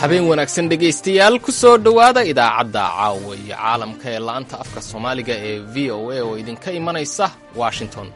habeen wanaagsan dhegaystayaal ku soo dhowaada idaacadda caawa iyo caalamka ee la'anta afka soomaaliga ee v o a oo idinka imanaysa washington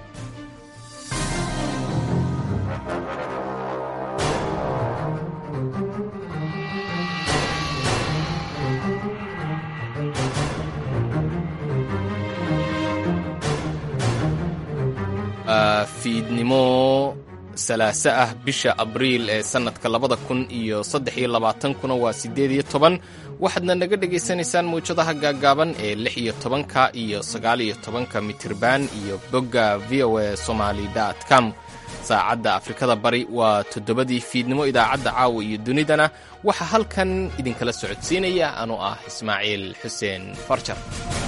fiidnimo salaaso ah bisha abriil ee sannadka labada kun iyo saddex iyo labaatankuna waa siddeed iyo toban waxaadna naga dhegaysanaysaan mawjadaha gaaggaaban ee lix iyo tobanka iyo sagaal iyo tobanka mitirban iyo bogga v o a somaly com saacadda afrikada bari waa toddobadii fiidnimo idaacadda caawa iyo dunidana waxaa halkan idinkala socodsiinaya anuu ah ismaaciil xuseen farjar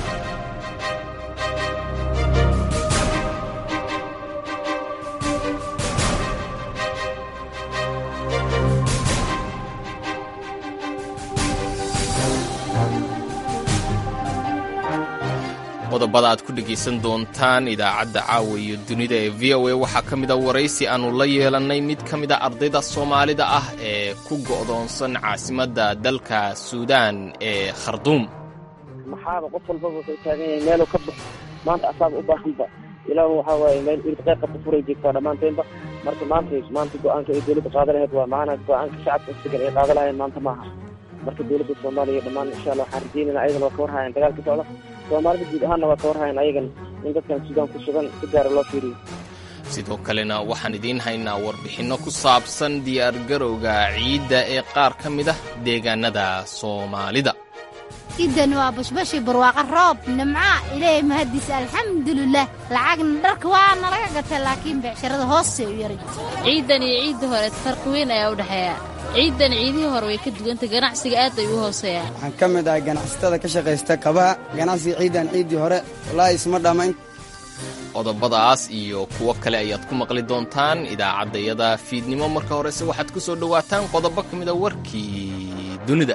qodobada aad ku dhegaysan doontaan idaacadda caawa iyo dunida ee v o a waxaa ka mida waraysi aannu la yeelannay mid ka mida ardayda soomaalida ah ee ku go'doonsan caasimadda dalka suudaan ee kharduum maxaaba qof walbaba wuxuu taagan yahay meeluu ka baxo maanta asaaba u baahanba ilaahu waxaa waaye meel irqeeq qabta furay joogtaa dhammaanteenba marka maanta maanta go-aanka ay dowladda qaada lahayd waa maana go-aanka shacabka isdegan ay qaada lahayn maanta maaha marka dowladda soomaaliya dhammaan insha allah waxaan rajeynayna ayagana waa ka warhayan dagaalka socda soomaalida guud ahaanna waa ka warhayan ayagan in dadkan suudaan ku sugan si gaara loo fiiriyo sidoo kalena waxaan idiin haynaa warbixinno ku saabsan diyaargarowga ciidda ee qaar ka mid ah deegaanada soomaalida ciidan waa bashbashi barwaaqa roob nimca ilaahay mahadiisa alxamdulilah lacagna dharka waa nalaga gatay laakiin beecsharada hoose u yaray ciidan iyo ciidda hore farqi weyn ayaa u dhexeeya ciidan ciidihii hore way ka dugantay ganacsiga aad ay u hooseeyaan waxaan ka mid ahay ganacsatada ka shaqaysta kabaha ganacsiga ciidan ciiddii hore wallaahi isma dhammayn qodobadaas iyo kuwo kale ayaad ku maqli doontaan idaacaddayada fiidnimo marka horese waxaad ku soo dhowaataan qodobo ka mida warkii dunida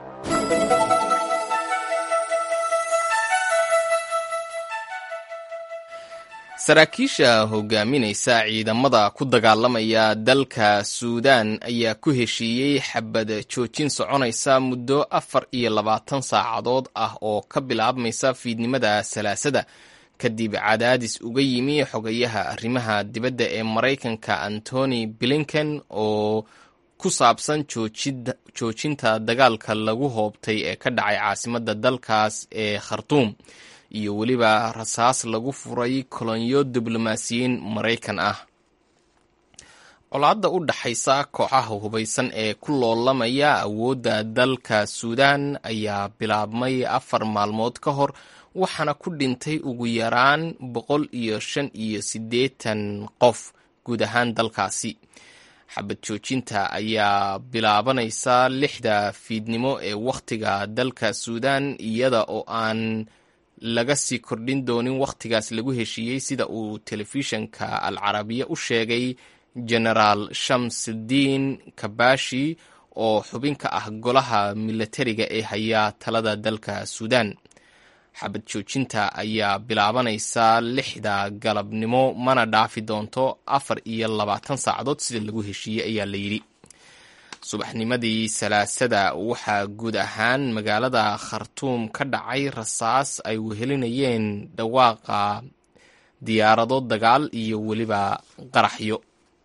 saraakiisha hogaaminaysa ciidamada ku dagaalamaya dalka suudaan ayaa ku heshiiyey xabad joojin soconaysa muddo afar iyo labaatan saacadood ah oo ka bilaabmaysa fiidnimada salaasada kadib cadaadis uga yimi xogayaha arrimaha dibadda ee maraykanka antony blinken oo ku saabsan joojinta dagaalka lagu hoobtay ee ka dhacay caasimadda dalkaas ee khartuum iyo weliba rasaas lagu furay kolonyo diblomaasiyiin maraykan ah colaadda u dhaxaysa kooxaha hubaysan ee ku loolamaya awoodda dalka suudaan ayaa bilaabmay afar maalmood ka hor waxaana ku dhintay ugu yaraan boqol iyo shan iyo siddeetan qof guud ahaan dalkaasi xabad joojinta ayaa bilaabanaysa lixda fiidnimo ee wakhtiga dalka suudaan iyada oo aan laga sii kordhin doonin wakhtigaas lagu heshiiyey sida uu telefishanka al carabiya u sheegay genaraal shamsudiin kabashi oo xubin ka ah golaha milatariga ee hayaa talada dalka suudaan xabad joojinta ayaa bilaabanaysa lixda galabnimo mana dhaafi doonto afar iyo labaatan saacadood sida lagu heshiiyey ayaa la yidhi subaxnimadii salaasada waxaa guud ahaan magaalada khartuum ka dhacay rasaas ay wehelinayeen dhawaaqa diyaarado dagaal iyo weliba qaraxyo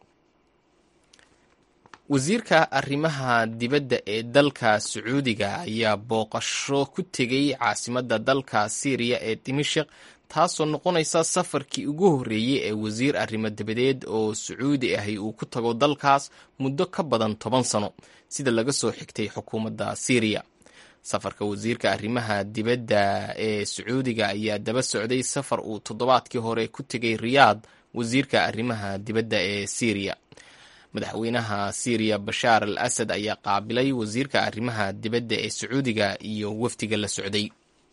wasiirka arrimaha dibadda ee dalka sacuudiga ayaa booqasho ku tegey caasimadda dalka siiriya ee dimashik taasoo noqonaysa safarkii ugu horreeyey ee wasiir arrimo dabadeed oo sacuudi ahi uu ku tago dalkaas muddo ka badan toban sano sida laga soo xigtay xukuumadda siiriya safarka wasiirka arrimaha dibadda ee sacuudiga ayaa daba socday safar uu toddobaadkii hore ku tegay riyaad wasiirka arrimaha dibadda ee siiriya madaxweynaha siiriya bashaar al asad ayaa qaabilay wasiirka arrimaha dibadda ee sacuudiga iyo wafdiga la socday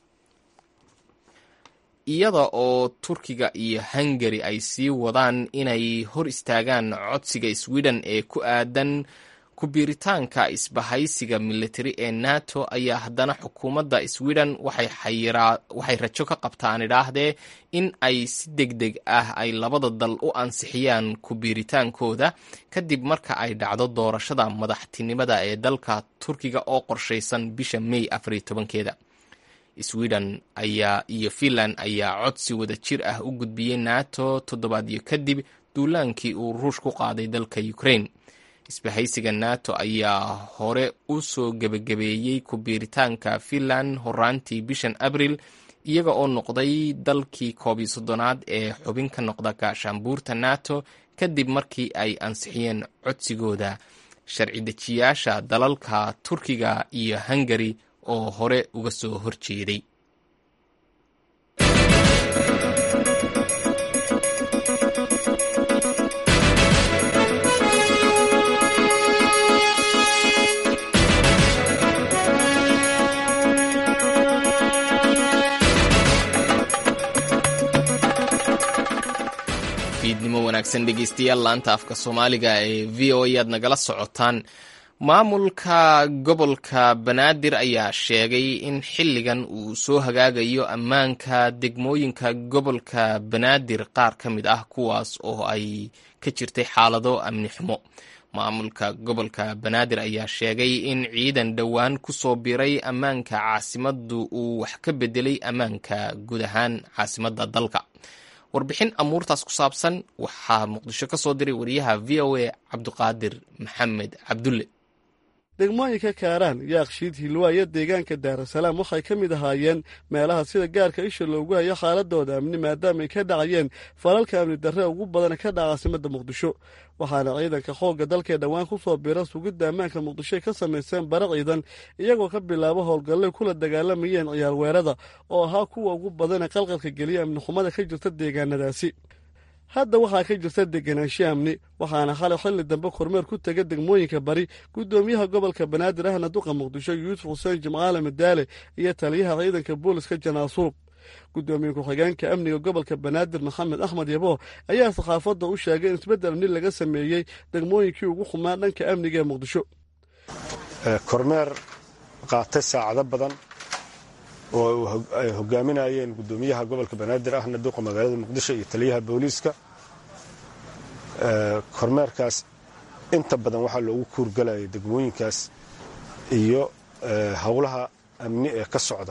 iyada oo turkiga iyo hungari ay sii wadaan inay hor istaagaan codsiga sweden ee ku aadan ku-biiritaanka isbahaysiga militari ee nato ayaa haddana xukuumadda sweden waxay rajo ka qabtaan idhaahdee in ay si deg deg ah ay labada dal u ansixiyaan ku-biiritaankooda kadib marka ay dhacdo doorashada madaxtinimada ee dalka turkiga oo qorshaysan bisha may afariyo tobankeeda sweden ayaa iyo finland ayaa codsi wada jir ah u gudbiyey nato toddobaadyo kadib duulaankii uu ruush ku qaaday dalka ukraine isbahaysiga nato ayaa hore u soo gebagabeeyey ku-biiritaanka finland horaantii bishan abril iyaga oo noqday dalkii koob iyo soddonaad ee xubin ka noqda gaashaanbuurta nato kadib markii ay ansixiyeen codsigooda sharci dejiyaasha dalalka turkiga iyo hungari oo hore uga soo horjeeday fiidnimo wanaagsan dhegeystayaal laanta afka soomaaliga ee v o a aad nagala socotaan maamulka gobolka banaadir ayaa sheegay in xilligan uu soo hagaagayo ammaanka degmooyinka gobolka banaadir qaar ka mid ah kuwaas oo ay ka jirtay xaalado amni xumo maamulka gobolka banaadir ayaa sheegay in ciidan dhowaan ku soo biray ammaanka caasimaddu uu wax ka bedelay ammaanka guud ahaan caasimadda dalka warbixin amuurtaas ku saabsan waxaa muqdisho ka soo diray wariyaha v o a cabdiqaadir maxamed cabdulle degmooyinka kaaraan yaaqshiid hilwaa iyo deegaanka daarasalaam waxay ka mid ahaayeen meelaha sida gaarka isha loogu hayo xaaladooda amni maadaama ay ka dhacayeen falalka amni darre ugu badan ka dhaca caasimadda muqdisho waxaana ciidanka xoogga dalkee dhowaan ku soo bira sugidda ammaanka muqdishoy ka samayseen bara ciidan iyagoo ka bilaabo howlgallay kula dagaalamayeen ciyaar weerada oo ahaa kuwa ugu badana qalqalka geliya amni xumada ka jirta deegaanadaasi hadda waxaa ka jirta deganaansho amni waxaana xalay xilli dambe kormeer ku tega degmooyinka bari guddoomiyaha gobolka banaadir ahna duqa muqdisho yuusuf xuseen jimcaale madaale iyo taliyaha ciidanka booliska janaasuub guddoomiye ku-xigeenka amniga gobolka banaadir maxamed axmed yabo ayaa saxaafadda u sheegay in isbeddel amni laga sameeyey degmooyinkii ugu xumaa dhanka amniga ee muqdisho kormeer qaatay saacado badan oo ay hogaaminayeen guddoomiyaha gobolka banaadir ahna duqa magaalada muqdisho iyo taliyaha booliiska kormeerkaas inta badan waxaa loogu kuurgalayay degmooyinkaas iyo howlaha amni ee ka socda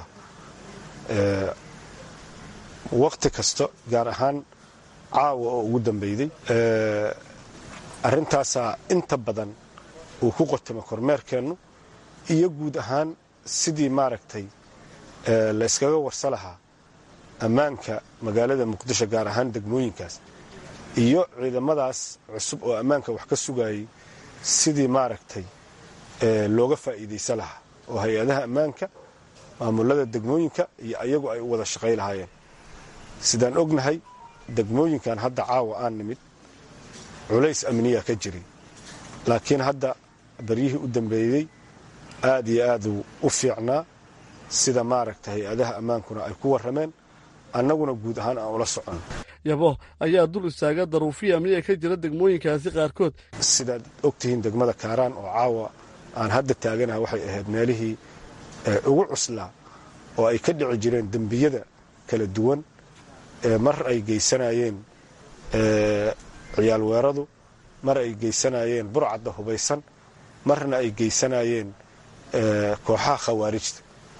wakhti kasta gaar ahaan caawa oo ugu dambeyday arrintaasaa inta badan uu ku qotamo kormeerkeennu iyo guud ahaan sidii maaragtay la yskaga warsa lahaa ammaanka magaalada muqdisho gaar ahaan degmooyinkaas iyo ciidamadaas cusub oo ammaanka wax ka sugayay sidii maaragtay looga faa'iidaysa lahaa oo hay-adaha ammaanka maamulada degmooyinka iyo ayagu ay u wada shaqay lahaayeen sidaan ognahay degmooyinkan hadda caawa aan nimid culays amniya ka jiray laakiin hadda baryihii u dambeeyey aad iyo aaduu u fiicnaa sida maaragta hay-adaha ammaankuna ay ku warrameen annaguna guud ahaan aan ula socon yabo ayaa dul istaaga daruufihii amniga ka jira degmooyinkaasi qaarkood sidaad ogtihiin degmada kaaraan oo caawa aan hadda taaganaha waxay ahayd meelihii ugu cuslaa oo ay ka dhici jireen dembiyada kala duwan mar ay geysanayeen ciyaal weeradu mar ay geysanayeen burcadda hubaysan marna ay geysanayeen kooxaha khawaarijta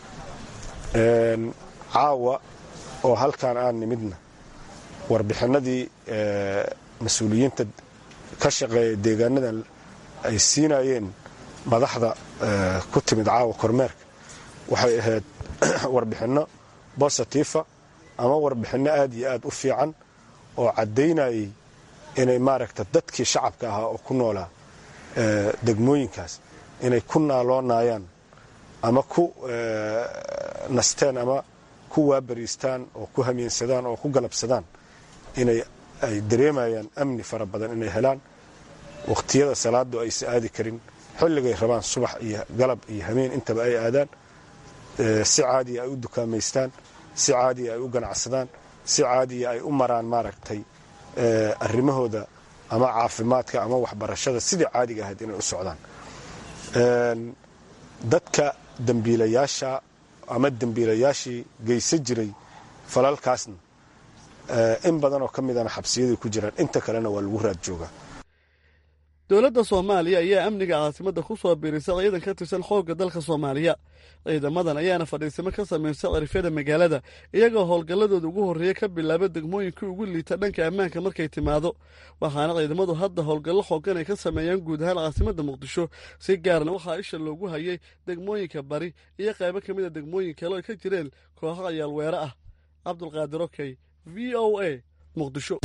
caawa oo halkaan aan nimidna warbixinadii mas-uuliyiinta ka shaqeeya deegaanadan ay siinayeen madaxda ku timid caawa kormeerka waxay ahayd warbixinno bositifa ama warbixinno aad iyo aad u fiican oo caddaynayay inay maaragta dadkii shacabka ahaa oo ku noolaa degmooyinkaas inay ku naaloonayaan ama ku nasteen ama ku waabariistaan oo ku hamiinsadaan oo ku galabsadaan inay ay dareemayaan amni fara badan inay helaan wakhtiyada salaadu aysa aadi karin xilligay rabaan subax iyo galab iyo hameen intaba ay aadaan si caadiya ay u dukaamaystaan si caadiya ay u ganacsadaan si caadiya ay u maraan maaragtay arrimahooda ama caafimaadka ama waxbarashada sidii caadiga ahayd inay u socdaan dadka dembiilayaasha ama dembiilayaashii geysan jiray falalkaasna in badan oo ka midana xabsiyaday ku jiraan inta kalena waa lagu raad joogaa dowladda soomaaliya ayaa amniga caasimadda ku soo biirisa ciidan ka tirsan xoogga dalka soomaaliya ciidamadan ayaana fadhiisamo ka samaysa cirifyada magaalada iyagoo howlgalladooda ugu horreeya ka bilaaba degmooyinkii ugu liita dhanka ammaanka markay timaado waxaana ciidamadu hadda howlgallo xoogan ay ka sameeyaan guud ahaan caasimadda muqdisho si gaarna waxaa isha loogu hayay degmooyinka bari iyo qaybo ka mid a degmooyin kale oo ay ka jireen kooxo cayaal weere ah cabdulqaadir okey v o a muqdisho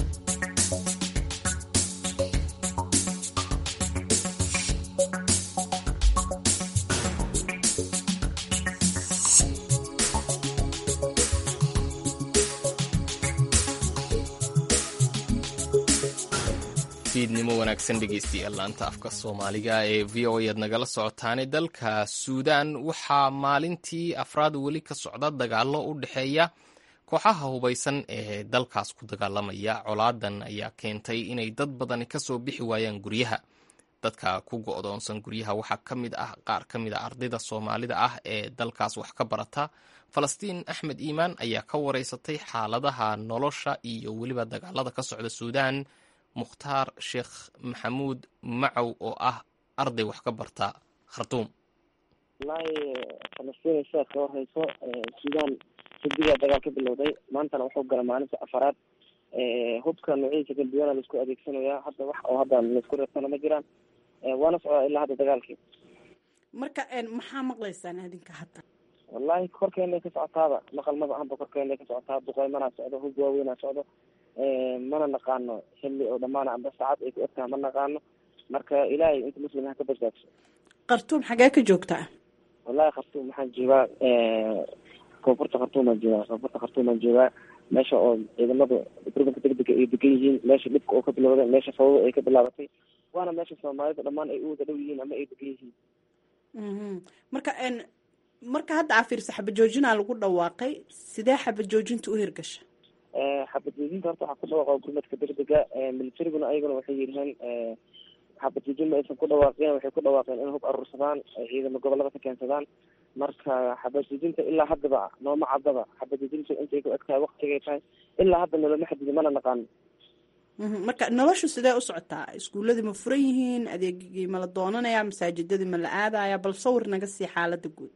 fiidnimo wanaagsan dhegeystayaal laanta afka soomaaliga ee v o aad nagala socotaane dalka suudaan waxaa maalintii afraad weli ka socda dagaallo u dhexeeya kooxaha hubaysan ee dalkaas ku dagaalamaya colaadan ayaa keentay inay dad badani kasoo bixi waayaan guryaha dadka ku go'doonsan guryaha waxaa ka mid ah qaar ka mid a ardayda soomaalida ah ee dalkaas wax ka barata falastiin axmed iimaan ayaa ka wareysatay xaaladaha nolosha iyo weliba dagaalada ka socda suudaan mukhtaar sheekh maxamuud macow oo ah arday wax ka barta khartuum wallaahi falastiin sheekh ka horeyso suudaan sadigaa dagaal ka bilowday maantana wuxuu gala maalinta afaraad hubka noociisa kala duwana laisku adeegsanayaa hadda wax oo hadda laisku reebsana ma jiraan waana socdaa ilaa hadda dagaalkii marka maxaa maqlaysaan adinka hadda wallaahi korkeena ka socotaaba maqalmada ahanba korkeena ka socotaa duqeymanaa socdo hub waaweynaa socdo mana naqaano xilli oo dhamaana amba saacad ay ku egtaha ma naqaano marka ilaahay inta muslim ha ka badbaadso khartuum xagee ka joogtaa wallahi khartuum waxaan joogaa koonfurta khartuumaan joogaa koonfurta khartuumaan joogaa meesha oo ciidamadu urbanka degdega ay degan yihiin meesha dhibka oo ka bilowday meesha fawda ay ka bilaabatay waana meesha soomaalida dhammaan ay u wada dhow yihiin ama ay degan yihiin marka marka hadda aa fiirsa xabajoojinaa lagu dhawaaqay sidee xabajoojinta u hirgasha xabadjoojinta horta waxaa ku dhawaaqa gurmadka degdega militariguna ayaguna waxay yidhaheen xabadjoojin ma aysan ku dhawaaqeen waxay ku dhawaaqeen in hub aruursadaan ay ciidamo gobolada ka keensadaan marka xabadjoojinta ilaa haddaba nooma caddaba xabadjoojinta intay ku eg tahay waktigay tahay ilaa hadda noloma xadidi mana naqaano marka noloshu sidee u socotaa iskuuladii ma furan yihiin adeegigii ma la doonanayaa masaajidadii ma la aadaya bal sawir naga sii xaalada guud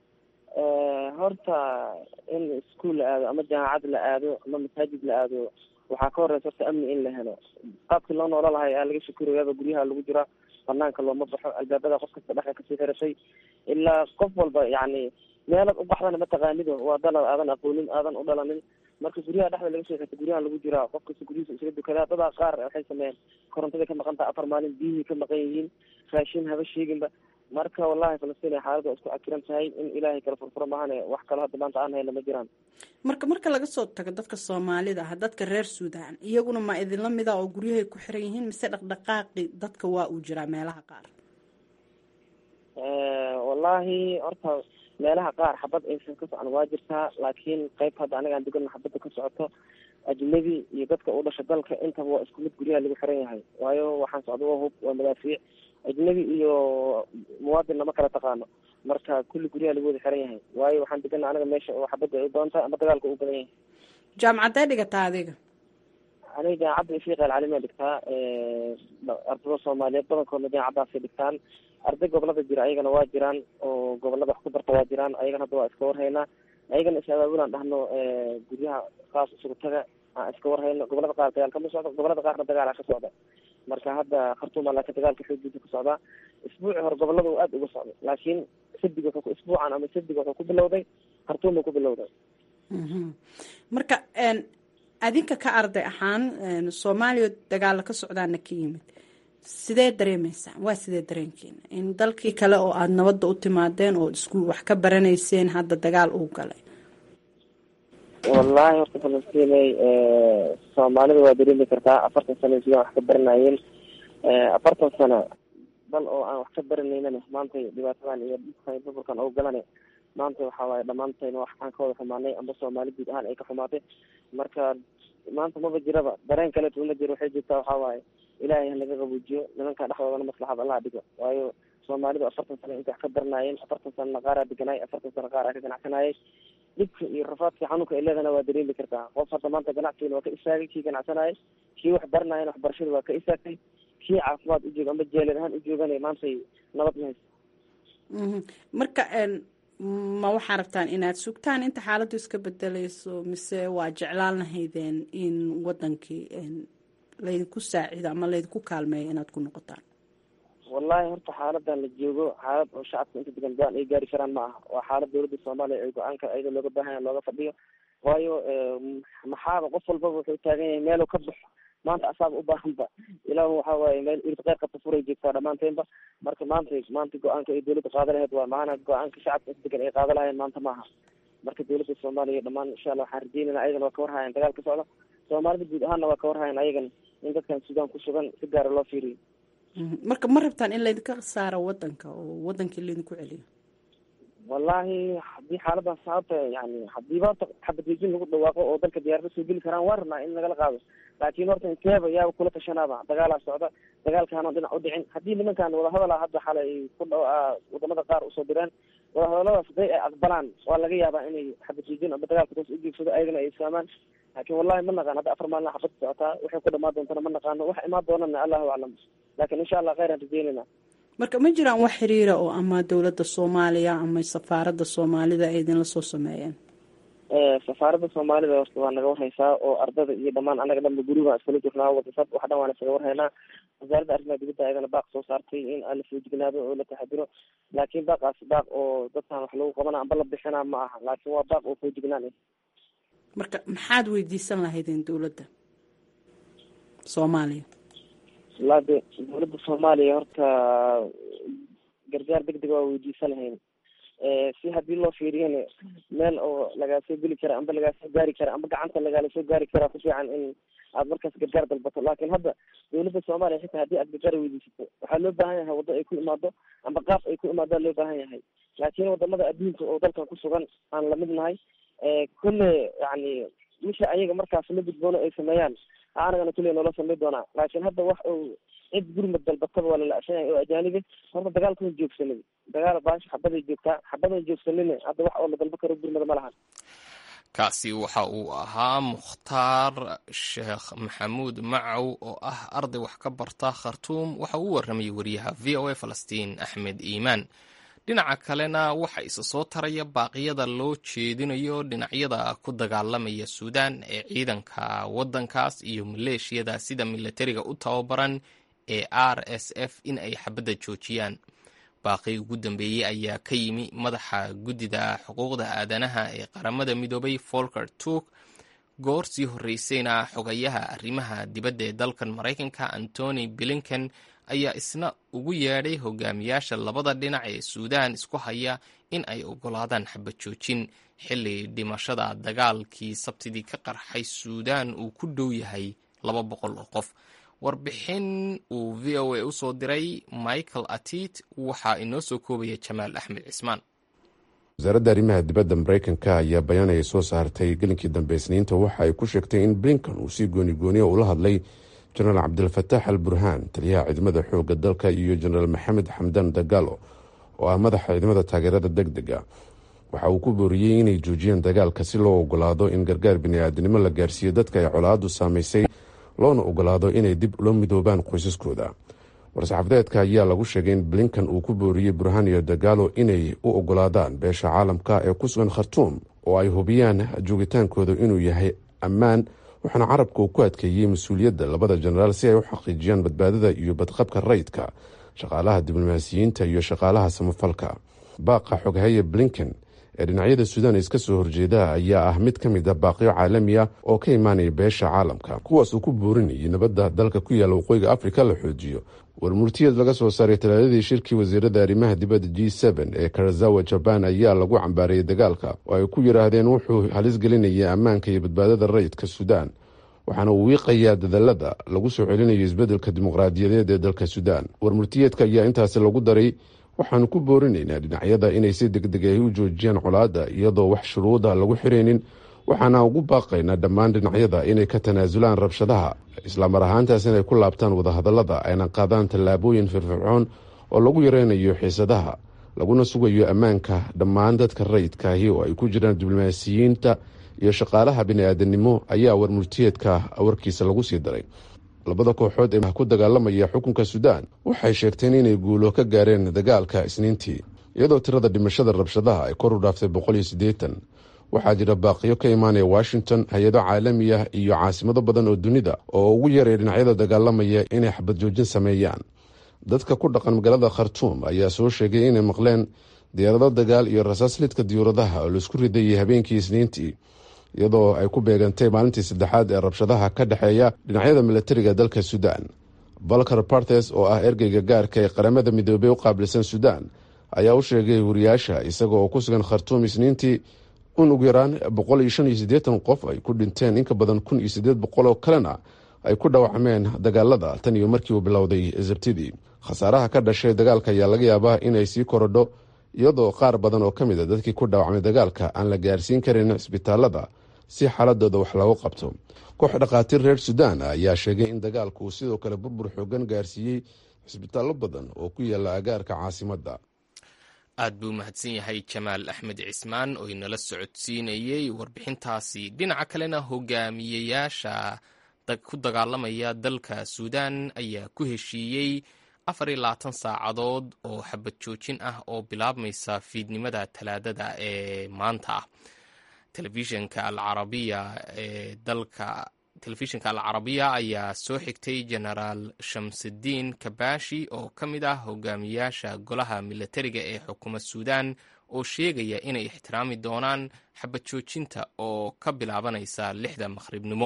horta in iskuol la aado ama jaamacad la aado ama masaajid la aado waxaa ka horeysa horta amni in la helo qaabkii loo noola lahay aa laga shakurayaaba guryaha lagu jiraa banaanka looma baxo albaabada qof kasta dhexa kasii xiratay ilaa qof walba yacni meelad u baxdana mataqaanido waa dalad aadan aqoonin aadan u dhalanin marka guryaha dhexda laga soo xirta guryaha lagu jiraa qof kasta guryihiisa isaga dukadaa dadaa qaar waxay sameeyeen korontada ka maqan taha afar maalin biyihii ka maqan yihiin raashin haba sheeginba marka wallahi falastiin ay xaalada isku cakiran tahay in ilaahay kala furfuro maahane wax kalo hadda maanta aan hayna ma jiraan marka marka laga soo tago dadka soomaalida ah dadka reer suudaan iyaguna ma idinla mida oo guryahay ku xiran yihiin mise dhaqdhaqaaqi dadka waa uu jiraa meelaha qaar wallahi horta meelaha qaar xabad aysan ka socon waa jirtaa laakiin qayb hadda aniga aan degana xabadda ka socoto ajnabi iyo dadka u dhasha dalka intaba waa isku mid guryaha lagu xiran yahay waayo waxaan socda waa hub waa madaafiic ajnabi iyo muwaadinna ma kala taqaano marka kulli guryaha lagu wada xiran yahay waayo waxaan degana aniga meesha oo xabadda ay doonta ama dagaalka u badan yahay jaamacadee dhigataa adiga aniga jaamacadda ifiiqa alcalimiya dhigtaa ardada soomaaliyeed badankoodna jaamacaddaasay dhigtaan arday gobolada jira ayagana waa jiraan oo gobolada wax ku barta waa jiraan ayagana hadda waa iska warhaynaa ayagana is abaabulaan dhahno guryaha qaas isugu taga aan iska warhayno gobolada qaar dagaal kama socdo gobolada qaarna dagaala ka socda marka hadda khartuuma laakiin dagaalka xoogiisa ka socdaa isbuuci hore gobolada uu aada uga socday laakiin sabdiga wuxuu isbuucan ama sabdiga wuxuu ku bilowday khartuuma ku bilowday marka adinka ka arday ahaan soomaaliya dagaala ka socdaana ka yimid sidee dareemeysaan waa sidee dareenkeena in dalkii kale oo aada nabadda u timaadeen oo isku wax ka baranayseen hadda dagaal uu galay wallahi horta falastiney soomaalida waa dareemi kartaa afartan sano sidaan wax ka baranayeen afartan sano dal oo aan wax ka baranaynana maanta dhibaatadan iyo dhibkan burburkan oo galane maanta waxa waaye dhammaantayna wax aan ka wada xumaanay amba soomaali guud ahaan ay ka xumaatay marka maanta maba jiraba dareen kaleeto uma jiro waxay jirtaa waxaa waaye ilaahay halaga qabuujiyo nimanka dhexdoodana maslaxad allaha dhigo waayo soomaalidu afartan sano intay wax ka baranaayeen afartan sanana qaaraa deganaay afartan sano qaar aa ka ganacsanayay dhibka iyo rafaadka xanuunka ay leedana waa dareemi kartaa qof hadda maanta ganacsigan waa ka istaagay kii ganacsanayay kii wax baranaayana waxbarashada waa ka istaagtay kii caafimaad u jooga amba jeelad ahaan u joogana maantay nabad ma haysa marka ma waxaa rabtaan inaad sugtaan inta xaaladdu iska bedelayso mise waa jeclaan lahaydeen in wadankii laydinku saacido ama laydinku kaalmeeyo inaad ku noqotaan wallahi horta xaaladan la joogo xaalad oo shacabka inta degan go-aan ay gaari karaan ma aha waa xaalad dawladda soomaaliya ay go-aanka ayada looga baahanya looga fadhiyo waayo maxaaba qof walbaba wuxuu taagan yahay meelu ka baxo maanta asaaba u baahanba ilaa waxa waaye meel irid qeyr qabta furay joogtaa dhammaanteenba marka maanta maanta go-aanka ay dawladda qaada lahayd waa maana go-aanka shacabka inta degan ay qaada lahayeen maanta maaha marka dawladda soomaaliya dhammaan insha allah waxaan rajeynayna ayagana waa ka warhayan dagaal ka socda soomaalida guud ahaanna waa ka warhayan ayagana in dadkan suudaan ku sugan si gaara loo fiiriyo marka ma rabtaan in laydinka saaro wadanka oo wadankii laydinku celiyo wallahi haddii xaaladan sababta yani hadiiba horta xabadwejin lagu dhawaaqo oo dalka diyaarada soo geli karaan waa rabnaa in nagala qaado laakiin horta inteeba yaaba kula tashanaaba dagaalaa socda dagaalkaana dhinac u dhicin haddii nimankan wadahadala hadda xalay ay ku dha wadamada qaar usoo direen wadahadaladaas haday ay aqbalaan waa laga yaabaa inay xabadwejin amba dagaalka toos ujeegsado ayagana ay isfahmaan laakiin wallahi ma naqaan hadda afar maalina xabad socotaa waxay ku dhamaan doontana ma naqaano wax imaan doonana allahu aclam laakiin insha allah kheyran rajeynayna marka ma jiraan wax xiriira oo ama dowladda soomaaliya ama safaaradda soomaalida ay idinla soo sameeyeen safaaradda soomaalida horta waa naga warhaysaa oo ardada iyo dhamaan anaga dhanba guriga iskala jirnaa wadasad wax dhan waan isaga warhaynaa wasaaradda arrimaha dibadda ayadana baaq soo saartay in aan la foojignaado oo la taxadiro laakiin baaqaasi baaq oo dadkan wax lagu qabana amba la bixinaa ma aha laakiin waa baaq oo foojignaan ah marka maxaad weydiisan lahaydeen dowladda soomaaliya wallaahi de dawladda soomaaliya horta gargaar deg deg waa weydiisan lahayn si haddii loo fiiriyana meel oo lagaa soo geli kara amba lagaa soo gaari kara amba gacanta lagaala soo gaari karaa ku fiican in aad markaas gargaar dalbato laakiin hadda dawladda soomaaliya xitaa haddii aad gargaar weydiisato waxaa loo baahan yahay waddo ay ku imaado amba qaab ay ku imaadaa loo baahan yahay laakiin wadamada adduunka oo dalkan ku sugan aan lamid nahay kulle yani wixii ayaga markaas la gudboono ay sameeyaan anagana kulle noola samey doonaa laakiin hadda wax uu cid gurmad dalbataba waa lala-shanyahay oo ajaanibi horta dagaalkuma joogsanin dagaal baasha xabaday joogtaa xabadan joogsanina hadda wax oo la dalba karo gurmada ma lahan kaasi waxa uu ahaa mukhtaar sheekh maxamuud macow oo ah arday wax ka barta khartuum waxa uu warramayay wariyaha v o a falastiin axmed iimaan dhinaca kalena waxa isa soo taraya baaqyada loo jeedinayo dhinacyada ku dagaalamaya suudaan ee ciidanka waddankaas iyo maleeshiyada sida milatariga u tababaran ee r s f in ay xabadda joojiyaan baaqii ugu dambeeyey ayaa ka yimi madaxa guddida xuquuqda aadanaha ee qaramada midoobay folker turk goor sii horreysayna xogayaha arrimaha dibadda ee dalkan maraykanka antony blinken ayaa isna ugu yeedhay hogaamiyaasha labada dhinac ee suudaan isku haya in ay oggolaadaan xabad joojin xilli dhimashada dagaalkii sabtidii ka qarxay suudaan uu ku dhow yahay laba boqol oo qof warbixin uu v o a usoo diray michael atit waxaa inoo soo koobaya jamaal axmed cismaan wasaaradda arrimaha dibadda maraykanka ayaa bayaan ay soo saartay gelinkii dambe isniinta waxa ay ku sheegtay in blinkan uu si goonigooniya ula hadlay jenaraal cabdilfataax al burhaan taliyaha ciidamada xoogga dalka iyo jenaraal maxamed xamdan dagaalo oo ah madaxa ciidamada taageerada deg dega waxa uu ku booriyey inay joojiyaan dagaalka si loo ogolaado in gargaar bini-aadinimo la gaarsiiyo dadka ay colaadu saamaysay loona ogolaado inay dib ula midoobaan qoysaskooda war-saxaafadeedka ayaa lagu sheegay in blinkan uu ku booriyey burhaan iyo dagaalo inay u ogolaadaan beesha caalamka ee ku sugan khartuum oo ay hubiyaan joogitaankooda inuu yahay ammaan waxaana carabka uu ku adkeeyey mas-uuliyadda labada jenaraal si ay u xaqiijiyaan badbaadada iyo badqabka rayidka shaqaalaha diblomaasiyiinta iyo shaqaalaha samafalka baaqa xoghaye blinken ee dhinacyada suudaan iska soo horjeeda ayaa ah mid ka mid a baaqyo caalami ah oo ka imaanaya beesha caalamka kuwaas uu ku boorinayay nabadda dalka ku yaalla waqooyiga afrika la xoojiyo warmurtiyeed laga soo saaray talaadadii shirkii wasiirada arrimaha dibadda g n ee karazawa jabaan ayaa lagu cambaarayay dagaalka oo ay ku yidhaahdeen wuxuu halis gelinaya ammaanka iyo badbaadada rayidka suudaan waxaana uu wiiqayaa dadaalada lagu soo celinayo isbeddelka dimuqraadiyadeed ee dalka suudaan warmurtiyeedka ayaa intaasi lagu daray waxaanu ku boorinaynaa dhinacyada inay si degdeg ay u joojiyaan colaadda iyadoo wax shuruuda lagu xiraynin waxaana ugu baaqaynaa dhammaan dhinacyada inay ka tanaasulaan rabshadaha islaamar ahaantaas inay ku laabtaan wadahadallada ayna qaadaan tallaabooyin firfircoon oo lagu yareynayo xiisadaha laguna sugayo ammaanka dhammaan dadka rayidkaahi oo ay ku jiraan diblomaasiyiinta iyo shaqaalaha bini-aadanimo ayaa warmurtiyeedka warkiisa lagu sii daray labada kooxood ee ku dagaalamaya xukunka suudaan waxay sheegteen inay guulo ka gaareen dagaalka isniintii iyadoo tirada dhimashada rabshadaha ay kor u dhaaftay boqol iyo siddeetan waxaa jira baaqiyo ka imaanaya washington hay-ado caalami ah iyo caasimado badan oo dunida oo ugu yaray dhinacyada dagaalamaya inay xabad joojin sameeyaan dadka ku dhaqan magaalada khartuum ayaa soo sheegay inay maqleen diyaarado dagaal iyo rasaas lidka diyuuradaha oo laisku ridayay habeenkii isniintii iyadoo ay ku beegantay maalintii saddexaad ee rabshadaha ka dhexeeya dhinacyada milatariga dalka suudaan valker bartes oo ah ergeyga gaarka ee qaramada midoobey u qaabilsan suudaan ayaa u sheegay wariyaasha isaga oo ku sugan khartuum isniintii in ugu yaraan boqol iyo shan iyo siddeetan qof ay ku dhinteen inka badan kun iyo siddeed boqol oo kalena ay ku dhaawacmeen dagaalada tan iyo markii uu bilowday sabtidii khasaaraha ka dhashay dagaalka ayaa laga yaabaa inay sii korodho iyadoo qaar badan oo ka mid a dadkii ku dhaawacmay dagaalka aan la gaarsiin karin cisbitaalada si xaaladooda wax loogu qabto koox dhakhaatiir reer suudaan ayaa sheegay in dagaalku uu sidoo kale burbur xoogan gaarsiiyey cisbitaallo badan oo ku yaala agaarka caasimadda aad buu mahadsan yahay jamaal axmed cismaan oo inala socodsiinayey warbixintaasi dhinaca kalena hogaamiyeyaasha ku dagaalamaya dalka suudaan ayaa ku heshiiyey afar iyo labaatan saacadood oo xabad joojin ah oo bilaabmaysa fiidnimada talaadada ee maanta ah telefishinka alcarabiya ee dalka telefishinka alcarabiya ayaa soo xigtay genaraal shamsudiin kabashi oo ka mid ah hogaamiyaasha golaha milatariga ee xukuumad suudaan oo sheegaya inay ixtiraami doonaan xabad joojinta oo ka bilaabanaysa lixda maqhribnimo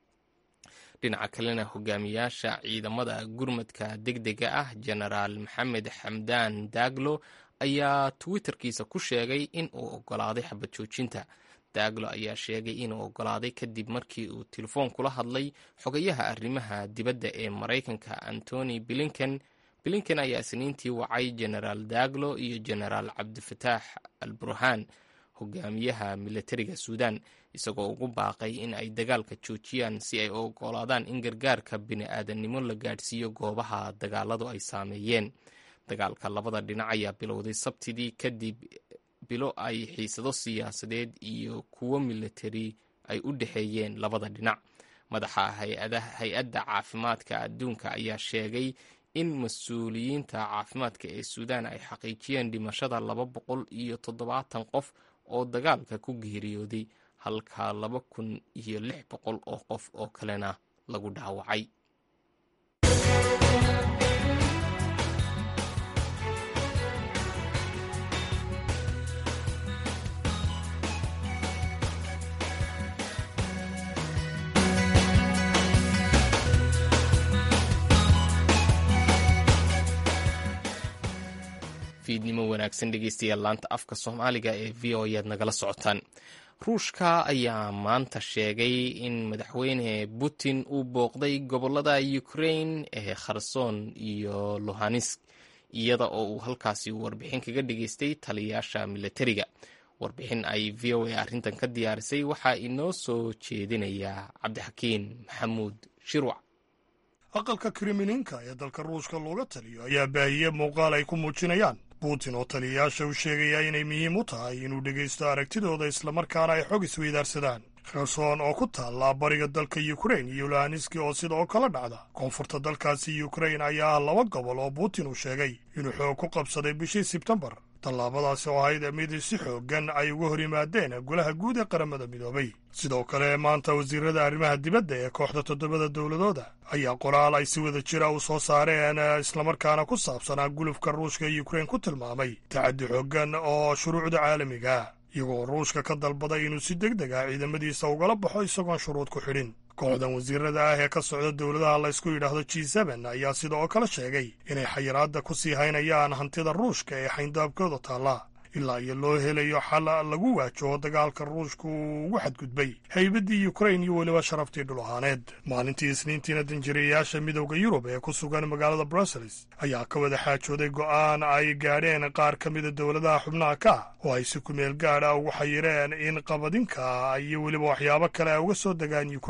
dhinaca kalena hogaamiyaasha ciidamada gurmadka degdega ah genaraal maxamed xamdaan daaglo ayaa twitterkiisa ku sheegay in uu ogolaaday xabad joojinta daaglo ayaa sheegay inuu ogolaaday kadib markii uu telefoon kula hadlay xogayaha arrimaha dibadda ee maraykanka antony blinken blinken ayaa isniintii wacay genaraal daaglo iyo genaraal cabdifataax al burhaan hogaamiyaha milatariga suudaan isagoo ugu baaqay in ay dagaalka joojiyaan si ay u ogolaadaan in gargaarka bini-aadannimo la gaadhsiiyo goobaha dagaaladu ay saameeyeen dagaalka labada dhinac ayaa bilowday sabtidii kadib bilo ay xiisado siyaasadeed iyo kuwo milatari ay u dhexeeyeen labada dhinac madaxa hay-adda caafimaadka adduunka ayaa sheegay in mas-uuliyiinta caafimaadka ee suudaan ay xaqiijiyeen dhimashada laba boqol iyo toddobaatan qof oo dagaalka ku geeriyooday halka laba kun iyo lix boqol oo qof oo kalena lagu dhaawacay fiidnimo wanaagsan dhegeystayaal laanta afka soomaaliga ee v o ayaad nagala socotaan ruushka ayaa maanta sheegay in madaxweyne putin uu booqday gobolada ukrain ee kherson iyo lohanesk iyada oo uu halkaasi warbixin kaga dhageystay taliyayaasha milatariga warbixin ay v o a arrintan ka diyaarisay waxaa inoo soo jeedinaya cabdixakiin maxamuud shirwac aqalka krimininka ee dalka ruushka looga taliyo ayaa baahiyey muuqaal ay ku muujinayaan putin oo taliyayaasha u sheegaya inay muhiim u tahay inuu dhegaysto aragtidooda islamarkaana ay xog isweydaarsadaan kherson oo ku taalla bariga dalka yukrain iyo lohaneski oo sidoo kala dhacda koonfurta dalkaasi yukrain ayaa ah laba gobol oo putin uu sheegay inuu xoog ku qabsaday bishii sebtembar tallaabadaasi oo ahayd mid si xooggan ay uga hor yimaadeen golaha guud ee qaramada midoobay sidoo kale maanta wasiirada arrimaha dibadda ee kooxda toddobada dowladooda ayaa qoraal ay si wada jira u soo saareen islamarkaana ku saabsanaa gulufka ruushka ee yukrain ku tilmaamay tacaddi xooggan oo shuruucda caalamiga iyagoo ruushka ka dalbaday inuu si deg deg ah ciidamadiisa ugala baxo isagoon shuruud ku xidhin kooxdan wasiirada ah ee ka socda dowladaha laysku yidhaahdo g seben ayaa sidoo kale sheegay inay xayiraadda ku sii haynayaan hantida ruushka ee xayndaabkooda taalla ilaa iyo loo helayo xal lagu waajaho dagaalka ruushka uu ugu xadgudbay haybaddii yukrain iyo weliba sharaftii dhul ahaaneed maalintii isniintiina danjirayaasha midowda yurub ee ku sugan magaalada brussels ayaa ka wada xaajooday go'aan ay gaadheen qaar ka mida dowladaha xubnaha ka ah oo ay si kumeel gaadha ugu xayireen in qabadinka iyo weliba waxyaabo kale ay uga soo degaan yukrain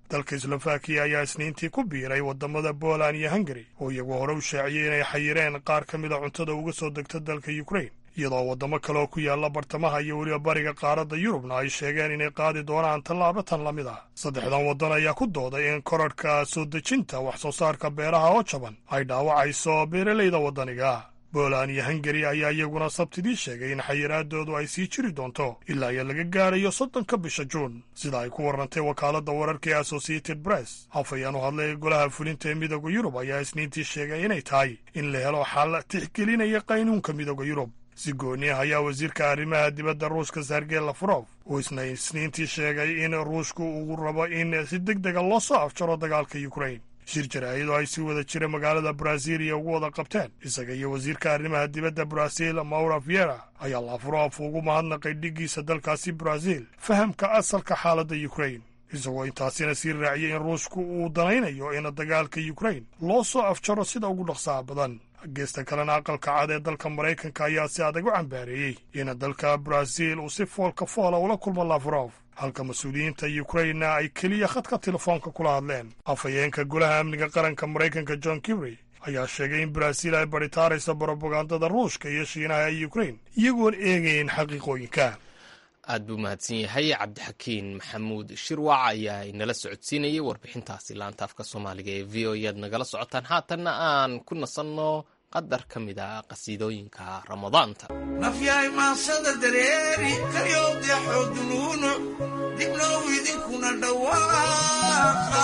dalka slovakiya ayaa isniintii ku biiray waddamada poland iyo hungari oo iyagu hore u shaaciyey inay xayireen qaar ka mida cuntada uga soo degta dalka ukrain iyadoo waddamo kale oo ku yaalla bartamaha iyo weliba bariga qaaradda yurubna ay sheegeen inay qaadi doonaan tallaabo tan la mid ah saddexdan waddan ayaa ku dooday in korarhka soo dejinta wax soo saarka beeraha oo jaban ay dhaawacayso beeralayda waddaniga poland iyo hungari ayaa iyaguna sabtidii sheegay in xayiraadoodu ay sii jiri doonto ilaa iyo laga gaarayo soddonka bisha juun sida ay ku warrantay wakaaladda wararka ee associated press afayaan u hadlay golaha fulinta ee midooda yurub ayaa isniintii sheegay inay tahay in la helo xal tixgelinaya qaynuunka midooda yurub si gooni ah ayaa wasiirka arrimaha dibadda ruushka sergey lafrof uu isna isniintii sheegay in ruushku uu rabo in si deg dega loo soo afjaro dagaalka ukrain shir jaraa'idoo ay si wada jira magaalada brasiiliya ugu wada qabteen isaga iyo wasiirka arrimaha dibadda brasiil maura viera ayaa lafrof ugu mahadnaqay dhiggiisa dalkaasi brasiil fahamka asalka xaaladda ukrain isagoo intaasina sii raaciyey in ruushku uu danaynayo in dagaalka ukrain loo soo afjaro sida ugu dhaqsaha badan geesta kalena aqalka cad ee dalka maraykanka ayaa si adag u cambaareeyey in dalka brasiil uu si foolka foola ula kulmo lafrof halka mas-uuliyiinta ukrainna ay keliya khadka telefoonka kula hadleen afhayeenka golaha amniga qaranka maraykanka john kibry ayaa sheegay in brasiil ay baritaarayso brobagandada ruushka iyo shiinaha ee ukrain iyagoon eegayn xaqiiqooyinka aad buu mahadsan yahay cabdixakiin maxamuud shirwac ayaa inala socodsiinayay warbixintaasi laantaafka soomaaliga ee v o ead nagala socotaan haatanna aan ku nasanno qadar ka mid a qasiidooyinka ramadaanta nafyahay maasada dareeri karyowdeexoo dunuunuc dibnow idinkuna dhawaaqa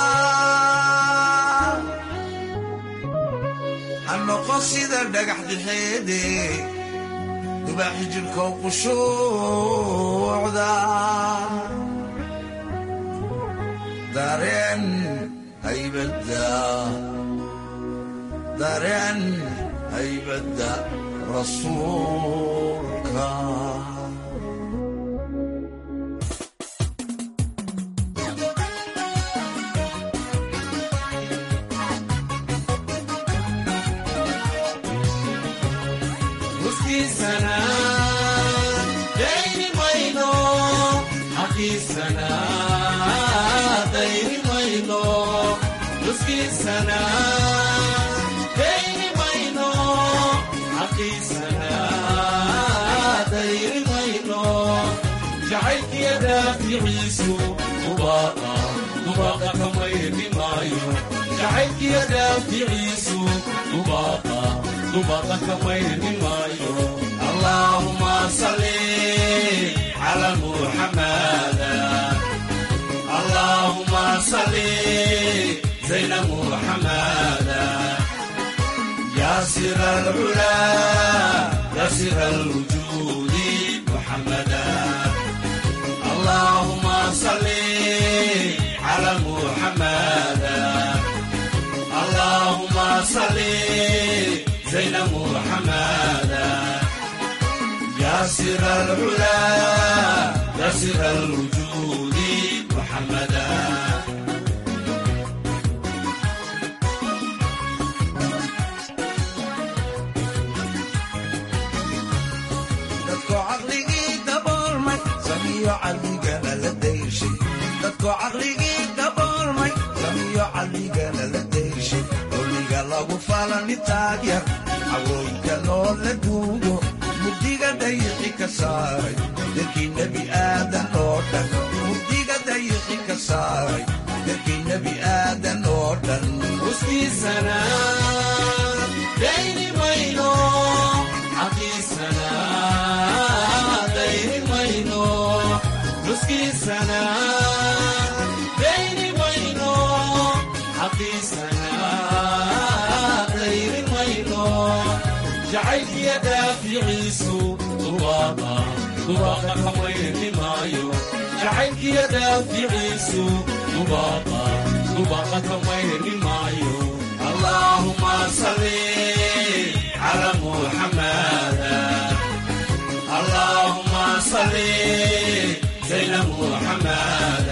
ha noqon sida dhagax dixeede dubaaxi jidhkow qushuucda dareen haybadda dareen haybadda rasuulka Huskiisana dayni mayno xaqiisana dayni mayno huskiisana dayni mayno xaqiisana dayni mayno jacaylkiya daaficiisu dubaaqa dubaaqa kamayni maayo jacaylkiya daaficiisu dubaaqa dubaaqa kamayni maayo allaahuma salli cala muxamada allahuma salli zayna muxamada ياسر العلا ياسر الوجود محمدا اللهم صل على محمدا اللهم صل زين محمدا ياسر العلا ياسر الوجود محمدا dadko caqligii daboolmay samiyo caqligana la dayshay dadko caqligii daboolmay samiyo caqligana la dayshay dulliga lagu falani taagyar cawooyinka loo la duugo mugdiga dayiqi ka saaray dadkii nebi aadan oo dhan mugdiga dayiqi ka saaray dadkii nebi aadan oo dhan huskiisana dayni mayno xaqiisana dayni mayno huskiisana dayni mayno xaqiisana dayni mayno jacaylkiya daaficiisu dubaaqa dubaaqa kamayni maayo jacaylkiya daaficiisu dubaaqa dubaaqa kamayni maayo allahuma salli على محمد اللهم صل زين محمد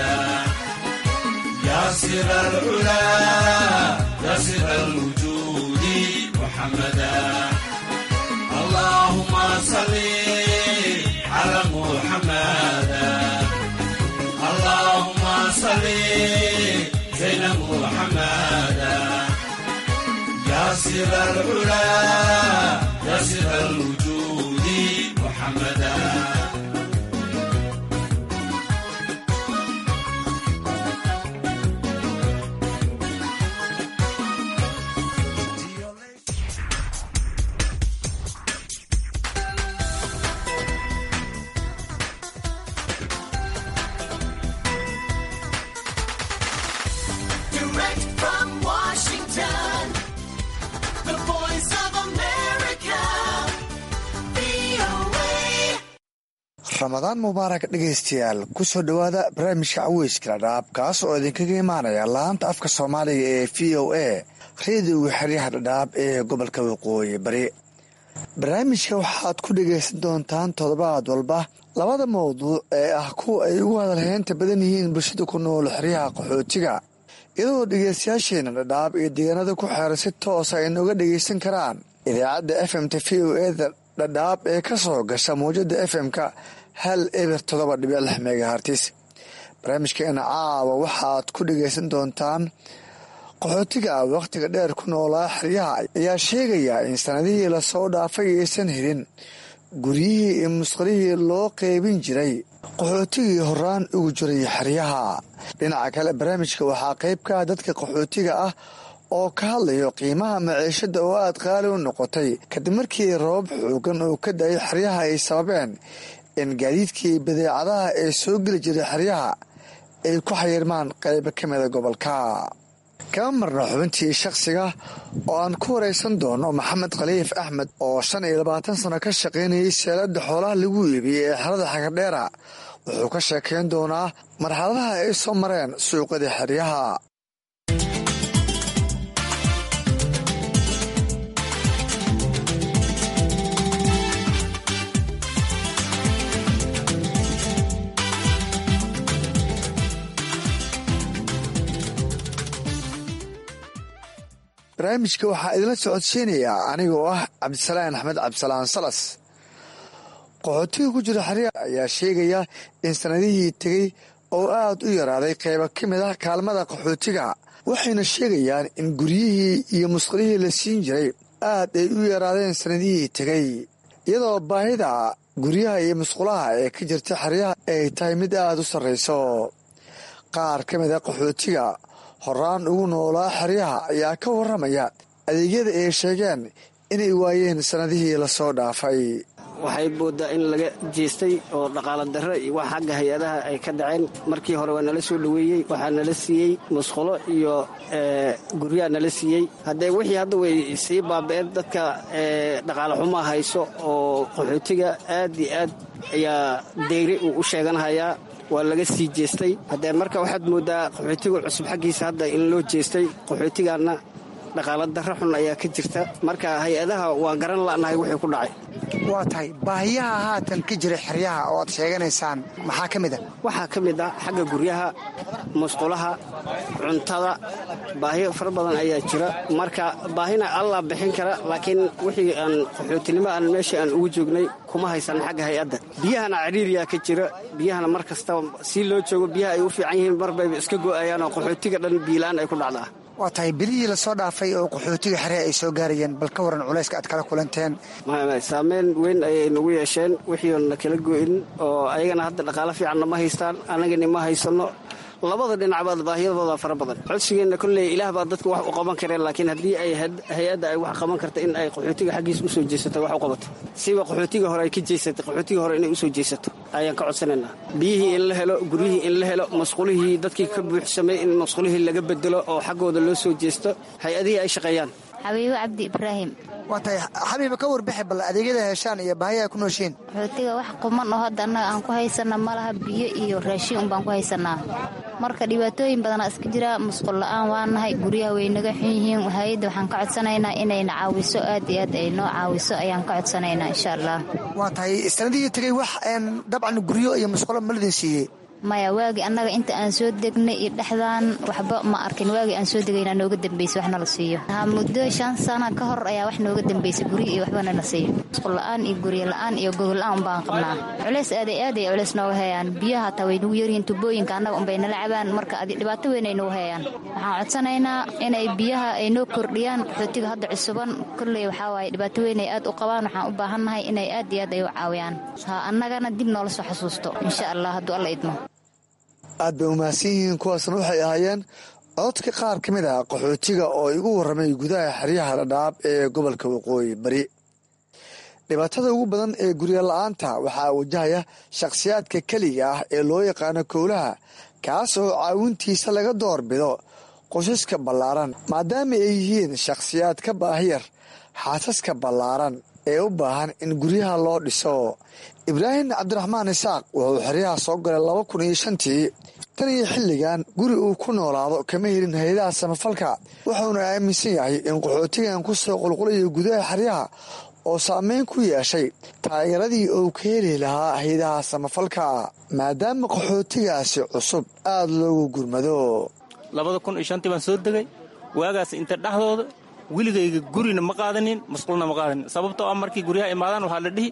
ياسر العلا ياسر الوجود محمدا اللهم صل على محمد اللهم صل سر العلا يا سر الوجود محمدا Direct from Washington, the voice of America, VOA. ramadaan mubaarak dhegaystayaal kusoo dhowaada barnaamijka caweyska dhadhaab kaas oo idinkaga imaanaya laanta afka soomaaliga ee v o a reediga xeryaha dhadhaab ee gobolka waqooyi bari barnaamijka waxaad ku dhegaysan doontaan toddobaad walba labada mawduuc ee ah kuwa ay ugu hadalheynta badan yihiin bulshada ku nool xeryaha qaxootiga iyadoo dhegaystayaasheena dhadhaab iyo deegaanada ku xeeran si toosa ay nooga dhegaysan karaan idaacadda f m ta v o eda dhadhaab ee ka soo gasha mawjada f m-ka hal eber todoba dhibic lix megahartis barnaamijkeena caawa waxaad ku dhegaysan doontaan qaxootiga wakhtiga dheer ku noolaa xeryaha ayaa sheegaya in sanadihii lasoo dhaafay aysan helin guryihii iyo musqalihii loo qeybin jiray qaxootigii horaan ugu jiray xeryaha dhinaca kale barnaamijka waxaa qayb ka ah dadka qaxootiga ah oo ka hadlayo qiimaha maciishada oo aad qaali u noqotay kadib markii rabab xoogan oo ka da-ay xeryaha ay sababeen in gaadiidkii badeecadaha ee soo geli jiray xeryaha ay ku xayirmaan qaybo ka mida gobolka kama marna xubintii shakhsiga oo aan ku waraysan doono maxamed khaliif axmed oo shan iyo labaatan sano ka shaqaynayay seelada xoolaha lagu iibiyey ee xerada xagardheera wuxuu ka sheekayn doonaa marxaladaha ay soo mareen suuqada xeryaha barnaamijka waxaa idinla socodsiinayaa anigoo ah cabdisalaan axmed cabdisalaan salas qaxootiga ku jira xeryaha ayaa sheegaya in sanadihii tegey oo aad u yaraaday qaybo ka mid ah kaalmada qaxootiga waxayna sheegayaan in guryihii iyo musqalihii la siin jiray aad ay u yaraadeen sanadihii tegey iyadoo baahida guryaha iyo musqulaha ee ka jirta xeryaha ay tahay mid aad u sarrayso qaar ka mid a qaxootiga horaan ugu noolaa xeryaha ayaa ka warramaya adeegyada ay sheegeen inay waayeen sannadihii lasoo dhaafay waxay moodaa in laga jeestay oo dhaqaala darro iyo wax xagga hay-adaha ay ka dhaceen markii hore waa nala soo dhoweeyey waxaa nala siiyey musqulo iyo guryaa nala siiyey haddee wixii hadda way sii baaba'een dadka dhaqaale xumaa hayso oo qaxootiga aad iyo aad ayaa deyri uu u sheeganhayaa waa laga sii jeestay haddee marka waxaad moodaa qaxootiga cusub xaggiisa hadda in loo jeestay qaxootigaanna dhaqaala darro xun ayaa ka jirta marka hay-adaha waa garan la'nahay wixii ku dhacay waa tahay baahiyaha haatan ka jira xeryaha oo aad sheeganaysaan maxaa ka mid a waxaa ka mid ah xagga guryaha musqulaha cuntada baahiyo fara badan ayaa jira marka baahina allaa bixin kara laakiin wixii aan qaxootinimo aan meeshii aan ugu joognay kuma haysan xagga hay-adda biyahana cariiriyaa ka jira biyahana mar kasta si loo joogo biyaha ay u fiican yihiin marbayba iska go'ayaan oo qaxootiga dhan biilaan ay ku dhacdaa waa tahay bilihii lasoo dhaafay oo qaxootiga xeryaha ay soo gaarayeen bal ka waran culayska aad kala kulanteen saameyn weyn ayay nagu yeesheen wixiina kala go'in oo ayagana hadda dhaqaalo fiicanna ma haystaan annagani ma haysanno labada dhinacbaad baahiyadooda fara badan codsigeenna kolley ilaah baa dadka wax u qaban kareen laakiin haddii ay hay-adda ay wax qaban karta in ay qaxootiga xaggiisa usoo jeesato wax u qabato siba qaxootiga hore ay ka jeesatay qaxootiga hore inay usoo jeesato ayaan ka codsanaynaa biyihii in la helo guryihii in la helo masqulihii dadkii ka buuxsamay in masqulihii laga bedelo oo xaggooda loo soo jeesto hay-adihii ay shaqeeyaan xabiibo cabdi ibraahim waa tahay xabiiba ka warbixi bal adeegyada heshaan iyo baahiya ku nooshiin qaxootiga wax quman oo hadda annaga aan ku haysana ma laha biyo iyo raashin unbaan ku haysanaa marka dhibaatooyin badanaa iska jira musqul la-aan waa nahay guryaha way naga xun yihiin hay-adda waxaan ka codsanaynaa inayna caawiso aad iyo aad ay noo caawiso ayaan ka codsanaynaa insha allah waa tahay sanadihii tegey wax dabcan guryo iyo musqulo ma ladin siiyey maya waagii annaga inta aan soo degnay iyo dhexdaan waxba ma arkin waagii aan soo degaynaa nooga dambeysay waxna la siiyo ha muddo shan sana ka hor ayaa wax nooga dambeysay guryo iyo waxbana la siiyo musqul la-aan iyo guryo la-aan iyo gogol la-aan unbaan qabnaa culeys aaday aaday culeys nooga heeyaan biyaha hataa way nagu yaryihiin tubooyinka annaga unbay nala cabaan marka adi dhibaato weyn ay nagu heeyaan waxaan codsanaynaa inay biyaha ay noo kordhiyaan qaxootiga hadda cusuban kolley waxaa waaye dhibaato weyn ay aad u qabaan waxaan u baahannahay inay aad iyo aad ay u caawiyaan ha annagana dib noola soo xasuusto insha allah hadduu alla idmo aad bay umahadsan yihiin kuwaasna waxay ahaayeen cododka qaar ka mid ah qaxootiga oo igu warramay gudaha xeryaha dhadhaab ee gobolka waqooyi bari dhibaatada ugu badan ee guryo la-aanta waxaa wajahaya shakhsiyaadka keliga ah ee loo yaqaano kowlaha kaas oo caawintiisa laga doorbido qosaska ballaaran maadaama ay yihiin shakhsiyaad ka baahiyar xaasaska ballaaran ee u baahan in guryaha loo dhiso ibraahim cabdiraxmaan isaaq wuxuu xeryaha soo galay laba kun iyo shantii tan iyo xilligan guri uu ku noolaado kama helin hay-adaha samafalka wuxuuna aaminsan yahay in qaxootigan ku soo qulqulayo gudaha xeryaha oo saameyn ku yeeshay taageeradii uu ka heli lahaa hay-adaha samafalka maadaama qaxootigaasi cusub aada loogu gurmado labada kun iyo shantii baan soo degay waagaas inta dhexdooda weligayga gurina ma qaadanin masquulna ma qaadanin sababtoo ah markii guryaha imaadaan waxaa la dhihi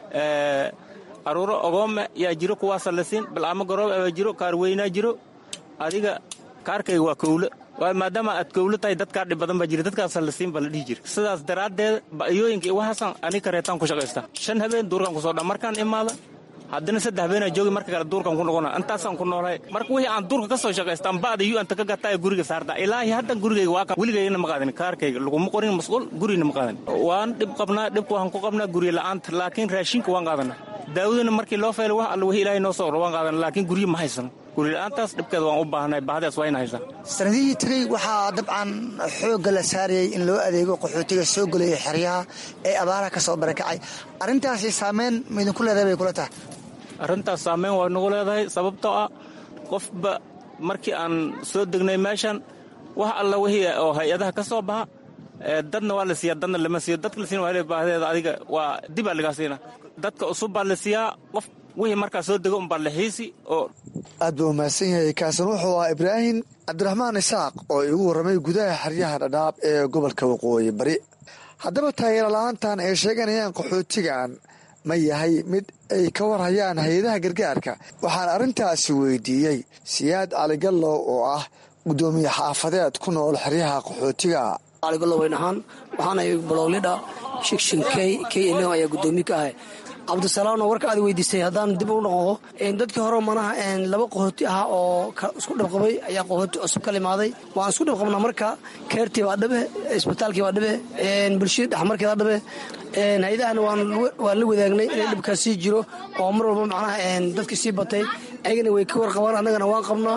aruuro ogoome yaa jiro kuwaasa la siin bal'aamo garoob baa jiro kaar weynaa jiro adiga kaarkayga waa kowlo maadaama aad kowlo tahay dadkaa dhib badan baa jira dadkaasa la siin baa la dhihi jira sidaas daraaddeed ba'yooyinka iyo waxaasan ani kareetaan ku shaqaystaa shan habeen duurkaan ku soo dha markaan imaada haddana saddex habeenaa joogi marka kale duurkan ku noqona intaasaan ku noolahay marka wixii aan duurka ka soo shaqaystaan ba'da yu anta ka gataa ee guriga saarta ilaahi haddan gurigayga waa kan weligaygana ma qaadanin kaarkayga laguma qorin masquul gurina ma qaadanin waan dhib qabnaa dhibka waxaan ku qabnaa guryo la'aanta laakiin raashinka waan qaadanaa daawadana markii loo feelo wax alla wixii ilaahay noo soo oro waan qaadana laakiin guryo ma haysano guryo la'aantaas dhibkeeda waan u baahnay baahdaas waa ina haysaa sanadihii tegey waxaa dabcan xoogga la saarayay in loo adeego qaxootiga soo gelaya xeryaha ee abaaraha ka soo barakacay arrintaasi saameyn maidinku leedahay bay kula tahay arrintaas saameyn waa nagu leedahay sababtoo ah qofba markii aan soo degnay meeshan wax alla wixii oo hay-adaha ka soo baxa dadna waa la siiyaa dadna lama siiyo dadka la siina waa baahdeeda adiga waa dibaa lagaa siina dadka cusub baa la siiyaa qof wixii markaa soo dego unbaa la xiisi oo aad buu umahadsan yahay kaasan wuxuu ahaa ibraahim cabdiraxmaan isaaq oo igu warramay gudaha xeryaha dhadhaab ee gobolka waqooyi bari haddaba taageero la-aantan ay sheeganayaan qaxootigan ma yahay mid ay ka warhayaan hay-adaha gargaarka waxaan arrintaasi weydiiyey siyaad caligallow oo ah guddoomiye xaafadeed ku nool xeryaha qaxootiga caligallow ahaan waxaanay balowlidha shikshin k k l ayaa guddoomiye ka ahay cabdisalaamna warka aad weydiisay haddaan dib u noqdo dadkii hore manaha laba qahooti ah oo isku dhabqabay ayaa qahooti cusub ka limaaday waan isku dhabqabnaa marka keertii baa dhabe isbitaalkii baa dhabe bulshadii dhexmarkeeda dhabe hay-adahana waan la wadaagnay inay dhibkaas sii jiro oo mar walba macnaha dadka sii batay ayagana way ka warqabaan annagana waan qabnaa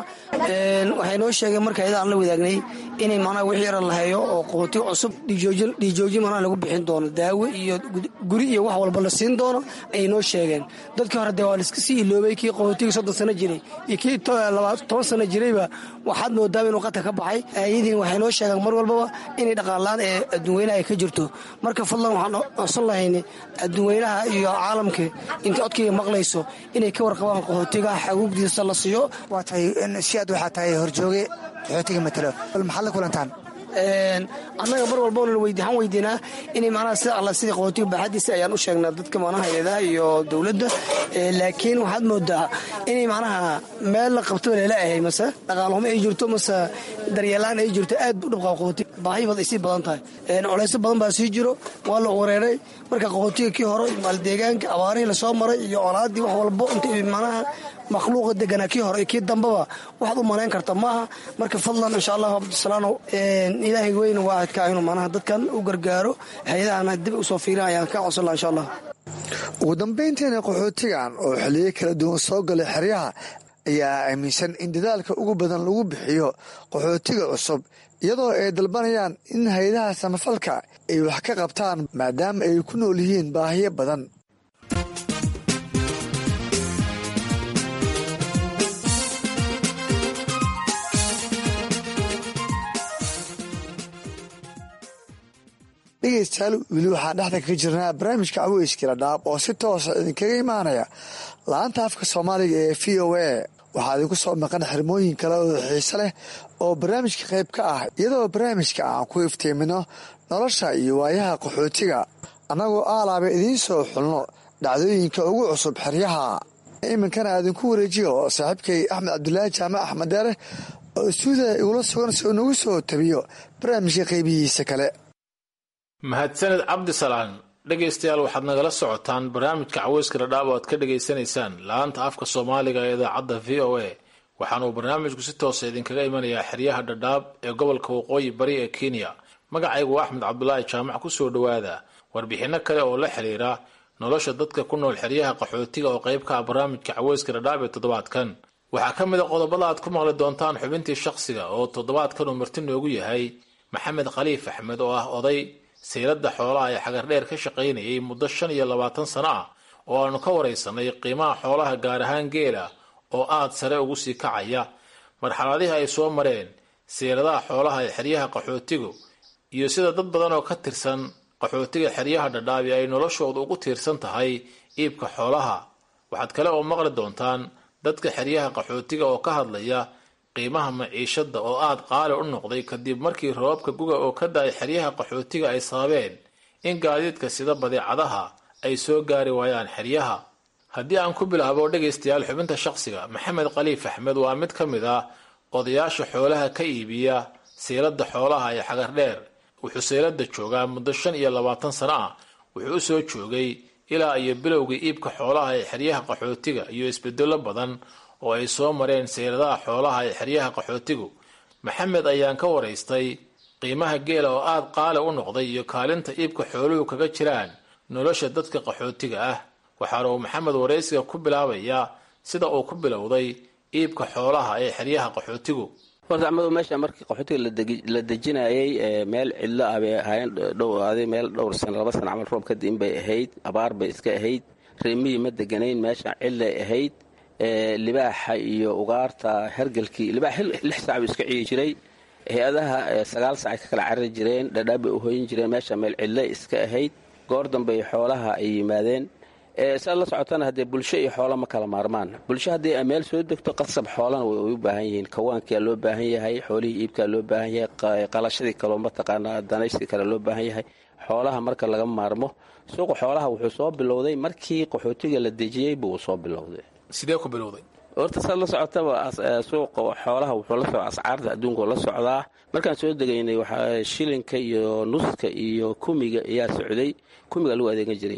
waxay noo sheegeen marka hay-adahan la wadaagnay inay macnaha wixii yaran la hayo oo qahooti cusub dhiijooji macnaha lagu bixin doono daawo iyo guri iyo wax walba la siin doono ayay noo sheegeen dadkii hore dee waa laiska sii iloobay kii qaxootiga soddon sano jiray iyo kii toban sano jirayba waxaad moodaaba inuu qatar ka baxay ayadiin waxay noo sheegeen mar walbaba inay dhaqaanlaan ee adduunweynaha ay ka jirto marka fadlan waxaan codsan lahayna adduunweynaha iyo caalamka intay codkayga maqlayso inay ka warqabaan qaxootiga xaguugdiisa la siiyo waa tahay si aad waxaa tahay horjooge qaxootiga matalo bal maxaad la kulantaan annaga mar walba waxaan weydiinaa inay macnaha sida alla sidii qaxootiga baaxadiisa ayaan u sheegnaa dadka macnaha hay-adaha iyo dowladda laakiin waxaad moodaa inay macnaha meel la qabtaba leela ahay mase dhaqaalhumo ay jirto mase daryeelaan ay jirto aad u dhibqaa qaxootiga baahi bad ay sii badan tahay culaysyo badan baa sii jiro waa la wareeray marka qaxootiga kii hore maaldeegaanka abaarihii lasoo maray iyo colaadii wax walbo inta macnaha makhluuqa deganaa kii hore iyo kii dambaba waxaad u malayn karta maaha marka fadlan insha allahu cabdisalaano ilaahay weyne waa adkaa inuu macnaha dadkan u gargaaro hay-adahana dib usoo fiirin ayaan ka codsan laha insha allah ugu dambayntiina qaxootigan oo xiliyo kala duwan soo galay xeryaha ayaa aaminsan in dadaalka ugu badan lagu bixiyo qaxootiga cusub iyadoo ay dalbanayaan in hay-adaha samafalka ay wax ka qabtaan maadaama ay ku nool yihiin baahiyo badan dhegeystayaal weli waxaan dhexda kaga jirnaa barnaamijka caweyskila dhaab oo si toosa idinkaga imaanaya la-anta afka soomaaliga ee v o a waxaa idinku soo maqan xirmooyin kale oo xiise leh oo barnaamijka qayb ka ah iyadoo barnaamijka aan ku iftiimino nolosha iyo waayaha qaxootiga annagoo aalaaba idiin soo xulno dhacdooyinka ugu cusub xeryaha iminkana aadinku wareejiyo saaxiibkay axmed cabdulaahi jaamac axmed deere oo istuudiya igula sugan si uu nagu soo tabiyo barnaamijka qaybihiisa kale mahadsaned cabdisalaan dhegaystayaal waxaad nagala socotaan barnaamijka caweyska dhadhaab oo aad ka dhegaysanaysaan la-aanta afka soomaaliga ee idaacadda v o a waxaana uu barnaamijku si toosa idinkaga imanayaa xeryaha dhadhaab ee gobolka waqooyi bari ee kenya magacaygu axmed cabdulaahi jaamac kusoo dhowaada warbixinno kale oo la xiriira nolosha dadka ku nool xeryaha qaxootiga oo qayb ka ah barnaamijka caweyska dhadhaab ee toddobaadkan waxaa ka mid a qodobada aad ku maqli doontaan xubintii shakhsiga oo toddobaadkan uu marti noogu yahay maxamed khaliif axmed oo ah oday sayladda xoolaha ee xagardheer ka shaqaynayay muddo shan iyo labaatan sano ah oo aanu ka waraysanay qiimaha xoolaha gaar ahaan geela oo aad sare ugu sii kacaya marxaladihii ay soo mareen sayladaha xoolaha ee xeryaha qaxootigu iyo sida dad badan oo ka tirsan qaxootiga xeryaha dhadhaabi ay noloshooda ugu tiirsan tahay iibka xoolaha waxaad kale oo maqli doontaan dadka xeryaha qaxootiga oo ka hadlaya qiimaha maciishada oo aad qaali u noqday kadib markii roobabka guga oo ka da-ay xeryaha qaxootiga ay sababeen in gaadiidka sida badeecadaha ay soo gaari waayaan xeryaha haddii aan ku bilaabo dhegaystayaal xubinta shaqsiga maxamed khaliif axmed waa mid ka mid ah odayaasha xoolaha ka iibiya sayladda xoolaha ee xagardheer wuxuu sayladda joogaa muddo shan iyo labaatan sano ah wuxuu u soo joogay ilaa iyo bilowgii iibka xoolaha ee xeryaha qaxootiga iyo isbedelo badan oo ay soo mareen sayladaha xoolaha ee xeryaha qaxootigu maxamed ayaan ka waraystay qiimaha geela oo aad qaali u noqday iyo kaalinta iibka xooluhu kaga jiraan nolosha dadka qaxootiga ah waxaana uu maxamed waraysiga ku bilaabayaa sida uu ku bilowday iibka xoolaha ee xeryaha qaxootigu horta amadu meesha markii qaxootiga la dejinayay meel cidlo ah bay ahaayeen dhowaaday meel dhowr sano laba sano camal roob kadib bay ahayd abaar bay iska ahayd reemihii ma deganayn meesha cidlay ahayd libaaxa iyo ugaarta hergelkii libaax lix saac buu iska ciyi jiray hay-adaha sagaal saacay ka kala carari jireen dhadhaab bay u hoyin jireen meesha meel cidle iska ahayd goor dambey xoolaha ay yimaadeen saad la socotana haddee bulsho iyo xoola ma kala maarmaan bulsho haddii ay meel soo degto qasab xoolana way u baahan yihiin kawaankia loo baahan yahay xoolihii iibkaa loo baahan yahay qalashadii kaloo mataqaanaa danaysi kale loo baahan yahay xoolaha marka laga maarmo suuqa xoolaha wuxuu soo bilowday markii qaxootiga la dejiyey buu soo bilowday sidee ku bilowday horta saad la socotaba suuqa xoolaha wuxuu la socda ascaarta adduunka la socdaa markaan soo degaynay waxaa shilinka iyo nuska iyo kumiga ayaa socday kumiga lagu adeegan jiray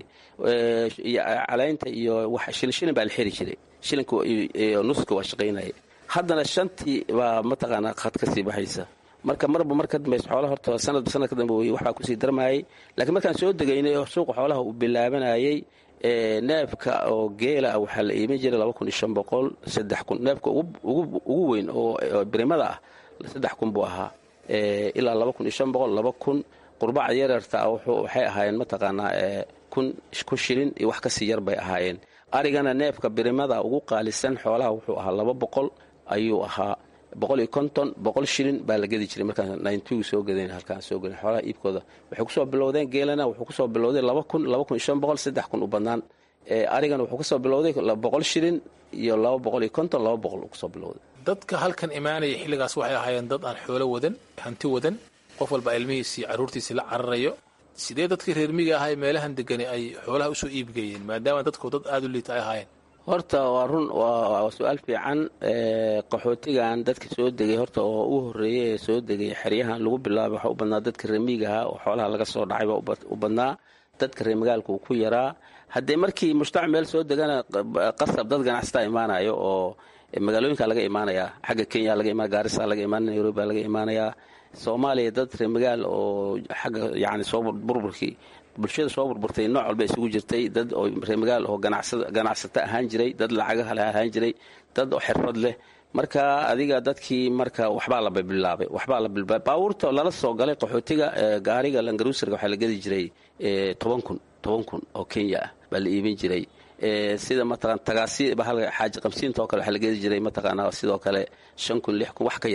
caleynta iyo shilin baa la xiri jiray shilinka iyo nuska waa shaqaynaya haddana shantii baa mataqaanaa khad ka sii baxaysa marka marba mar ka dambaysa xoolaha horta sanadba sanad ka dambe waxbaa kusii darmayay laakiin markaan soo degaynay oo suuqa xoolaha uu bilaabanayay neefka oo geela ah waxaa la iimin jiray laba kun iyo shan boqol saddex kun neefka ugu weyn oo birimada ah saddex kun buu ahaa ilaa laba kun iyo shan boqol laba kun qurbaca yaryarta ah waxay ahaayeen mataqaanaa kun ku shilin iyo wax kasii yar bay ahaayeen arigana neefka birimada ugu qaalisan xoolaha wuxuu ahaa laba boqol ayuu ahaa boqol iyo konton boqol shilin baa la gedi jiray markaan nintygu soo gadayn halkaan soo gadan xoolaha iibkooda waxay kusoo bilowdeen geelana wuxuu kusoo bilowday laba kun laba kun iyo shan boqol saddex kun u badnaan arigana wuxuu kusoo bilowday boqol shilin iyo laba boqol iyo konton laba boqol uu kusoo bilowday dadka halkan imaanaya xilligaas waxay ahaayeen dad aan xoolo wadan hanti wadan qof walba ilmihiisii carruurtiisii la cararayo sidee dadkii reermiga ahay meelahan degani ay xoolaha usoo iibgeeyeen maadaama dadku dad aada u liita ay ahaayeen horta waa run waa su-aal fiican qaxootigan dadka soo degay horta oo u horeeyay ee soo degay xeryahan lagu bilaabay waxaa u badnaa dadka reemigaha oo xoolaha laga soo dhacay baa u badnaa dadka reemagaalka uu ku yaraa haddee markii mujtamac meel soo degana qasab dad ganacsataa imaanayo oo magaalooyinka laga imaanayaa xagga kenya laga imaan gaarisa laga imaanaya nairobi laga imaanayaa soomaaliya dad reemagaal oo xagga yani soo burburkii bulshada soo burburtay nooc walba isugu jirtay dad oo reemagaal oo ganacsato ahaan jiray dad lacagaha leh ahaan jiray dad oo xirfad leh marka adiga dadkii marka waxbaa la bilaabay waxbaa la bilaabay baabuurta lala soo galay qaxootiga gaariga langaruusarga waxaa la gedi jiray toban kun toban kun oo kenya ah baa la iibin jiray sida mataqan tagaasi xaaji qabsiinta oo kale waxaa la gedi jiray mataqaanaa sidoo kale shan kun lix kun wax ka yar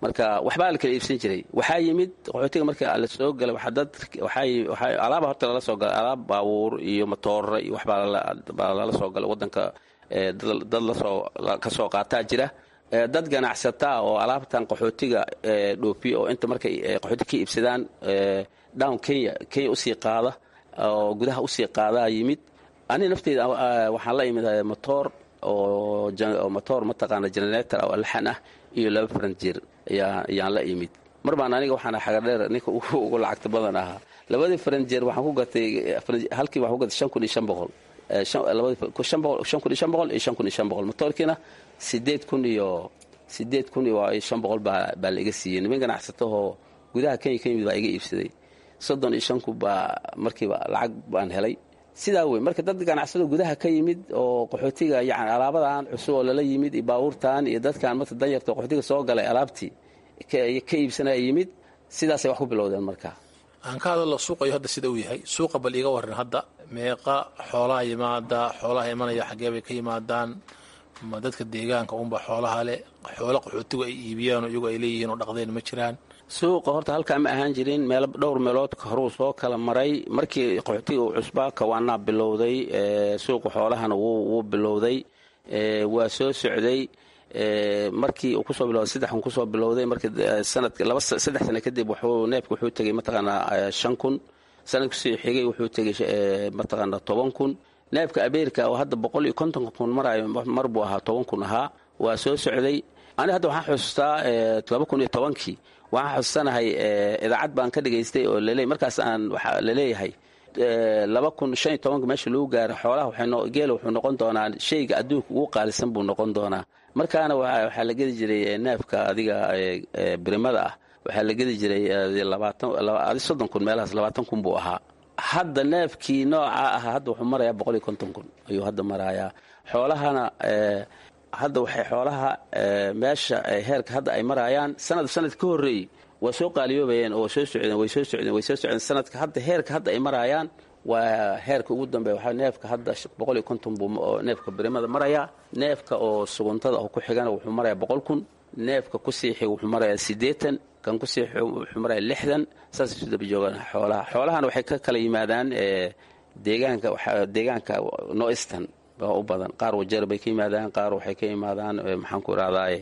marka waxbaa la kala iibsan jiray waxaa yimid qaxootiga marka la soo galay waxaa dad waxaa waxaa alaaba horta lala soo galay alaab baabuur iyo matoora iyo waxbaa baa lala soo galay waddanka dad lasoo ka soo qaataa jira dad ganacsataa oo alaabtan qaxootiga dhoofiya oo inta markay qaxooti ka iibsadaan down kenya kenya usii qaada oo gudaha usii qaadaa yimid ani nafteyda waxaan la imid motoor oo motoor mataqaana generator oo alxan ah iyo laba faranjeer ayaan la imid mar baan aniga waxaan xagadheer ninka ugu lacagta badan ahaa labadii faranjeer waxaan ku gatay halkii waxaan ku gatay shan kun iyo shan boqol shan kun iyo shan boqol iyo shan kun iyo shan boqol motoorkiina sideed kun iyo sideed kun iyo shan boqol baa baa la iga siiyey niman ganacsatahoo gudaha kenya ka yimid baa iga iibsaday soddon iyo shan kun baa markiiba lacag baan helay sidaa wey marka dad ganacsado gudaha ka yimid oo qaxootiga yani alaabadan cusub oo lala yimid iyo baabuurtan iyo dadkan marka danyarta qaxootiga soo galay alaabtii ka iibsanaya yimid sidaasay wax ku bilowdeen marka aan ka hadallo suuqayo hadda sida uu yahay suuqa bal iiga waran hadda meeqa xoolaha yimaada xoolaha imanaya xaggee bay ka yimaadaan ma dadka deegaanka unba xoolaha leh xoolo qaxootigu ay iibiyaan iyagoo ay leeyihiin oo dhaqdeen ma jiraan suuqa horta halkaa ma ahaan jirin meel dhowr meelood horuu soo kala maray markii qaxootiga uu cusbaa kawaanaa bilowday suuqa xoolahana wuu bilowday waa soo socday markii uu kusoo bilowday saddex kun kusoo bilowday markii sanadka laba saddex sano kadib wuxuu neefka wuxuu tegey mataqaanaa shan kun sanadkusii xigay wuxuu tegey mataqaanaa toban kun neefka abeerika oo hadda boqol iyo konton kun marayo mar buu ahaa toban kun ahaa waa soo socday ani hadda waxaan xusuustaa laba kun iyo tobankii waxaan xusuusanahay idaacad baan ka dhegaystay oo laleey markaas aan waxaa laleeyahay laba kun shan iyo tobanka meesha lagu gaaro xoolaha geela wuxuu noqon doonaa shayga adduunka ugu qaalisan buu noqon doonaa markaana waxaa la gedi jiray neefka adiga birimada ah waxaa la gedi jiray labaatan soddon kun meelahaas labaatan kun buu ahaa hadda neefkii nooca ah hadda wuxuu marayaa boqol iyo konton kun ayuu hadda marayaa xoolahana hadda waxay xoolaha meesha heerka hadda ay marayaan sanad sanad ka horreeyey waa soo qaaliyoobayeen oo soo socdeen way soo socdeen way soo socdeen sanadka hadda heerka hadda ay marayaan waa heerka ugu dambeeya waxaa neefka hadda boqol iyo konton buu neefka birimada marayaa neefka oo suguntada oo ku xigana wuxuu marayaa boqol kun neefka kusii xig wuxuu marayaa siddeetan kan kusii xig wuxuu marayaa lixdan saasay isu daba joogaan xoolaha xoolahana waxay ka kala yimaadaan deegaanka deegaanka noistan baa u badan qaar wajeer bay ka yimaadaan qaar waxay ka yimaadaan maxaan ku irahdaa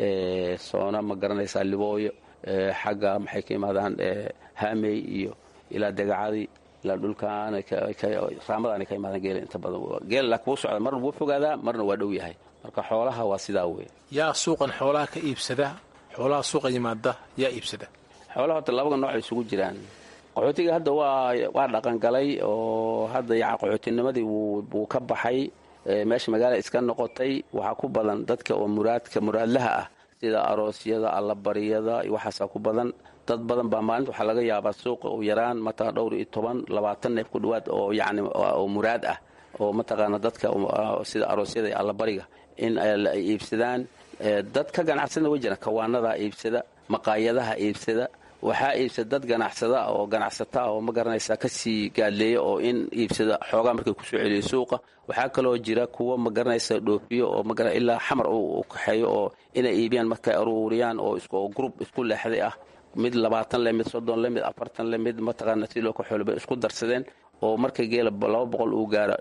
soona ma garanaysaa libooyo xagga maxay ka yimaadaan hamey iyo ilaa degacadii ilaa dhulkaan raamadan ka imaadaan geela inta badan geel laakiin wuu socda marna wuu fogaadaa marna waa dhow yahay marka xoolaha waa sidaa wey yaa suuqan xoolaha ka iibsada xoolaha suuqa yimaada yaa iibsada xoolaha horta labaga nooc ay isugu jiraan qaxootiga hadda waa waa dhaqangalay oo hadda yaca qaxootinimadii wuu ka baxay meesha magaala iska noqotay waxaa ku badan dadka oo muraadka muraadlaha ah sida aroosyada allabariyada waxaasaa ku badan dad badan baa maalinta waxaa laga yaabaa suuqa u yaraan mataqan dhowr iyo toban labaatan neef ku dhowaad oo yacni oo muraad ah oo mataqaana dadka sida aroosyada iyo allabariga in ay iibsadaan dad ka ganacsana way jiraan kawaanadaa iibsada maqaayadaha iibsada waxaa iibsada dad ganacsada oo ganacsata oo ma garanaysaa kasii gaadleeya oo in iibsada xoogaa markay kusoo celiyo suuqa waxaa kaloo jira kuwa ma garanaysa dhoofiyo oo ma ilaa xamar u kaxeeyo oo inay iibiyaan markay aruuriyaan oo grup isku leexday ah mid labaatan le mid soddon le mid afartan le mid mataqaana si loo kaxoolba isku darsadeen oo marka geela laba boqol uu gaaro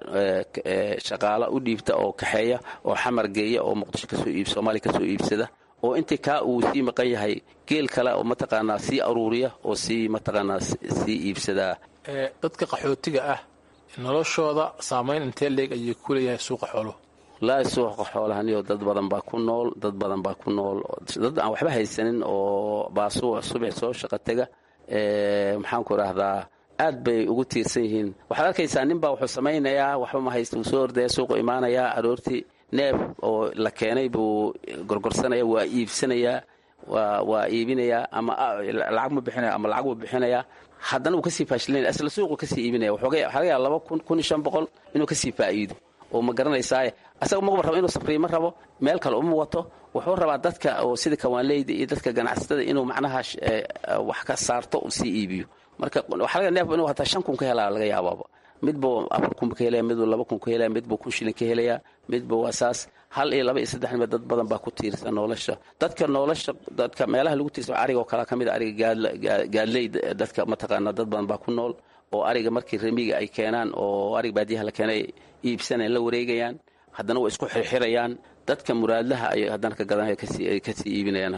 shaqaala u dhiibta oo kaxeeya oo xamar geeya oo muqdisho kasoo iib soomaaliya kasoo iibsada oo intii kaa uu sii maqan yahay geel kale oo mataqaanaa sii aruuriya oo sii mataqaanaa sii iibsadaa dadka qaxootiga ah noloshooda saamayn intee leeg ayay ku leeyahay suuqa xooluhu laa suuqa xoolahaniyo dad badan baa ku nool dad badan baa ku nool dad aan waxba haysanin oo baasuuc subax soo shaqo tega maxaan ku idhaahdaa aad bay ugu tiirsan yihiin waxaad arkaysaa nin baa wuxuu samaynayaa waxba ma haysta wuu soo ordaya suuqu imaanayaa aroortii neef oo la keenay buu gorgorsanaya waa iibsanayaa waa iibinayaa ama lacag ma bixinaya ama lacag buu bixinayaa haddana wuu kasii faashilinaya isla suuqu kasii iibinaya waxaa laga yaaba laba kun kun iyo shan boqol inuu kasii faa'iido oo ma garanaysaaye asaga magaba rabo inuu safriyo ma rabo meel kale uma wato wuxuu rabaa dadka oo sida kawaanleyda iyo dadka ganacsatada inuu macnaha wax ka saarto uu sii iibiyo marka waxaa laga neef inuu hataa shan kun ka helaa laga yaabaaba midbuu afar kun ka helaya midbuu laba kun ka helaya midbuu kun shilin ka helaya midba waa saas hal iyo laba iyo saddex nima dad badan baa ku tiirsan nolosha dadka nolosha dadka meelaha lagu tiirsan ariga oo kale ka mid a ariga gaadley dadka mataqaana dad badan baa ku nool oo ariga markii remiga ay keenaan oo ariga baadiyaha la keenay iibsanay la wareegayaan haddana way isku xirxirayaan dadka muraadlaha ay haddana ka gadan kasii iibinayaan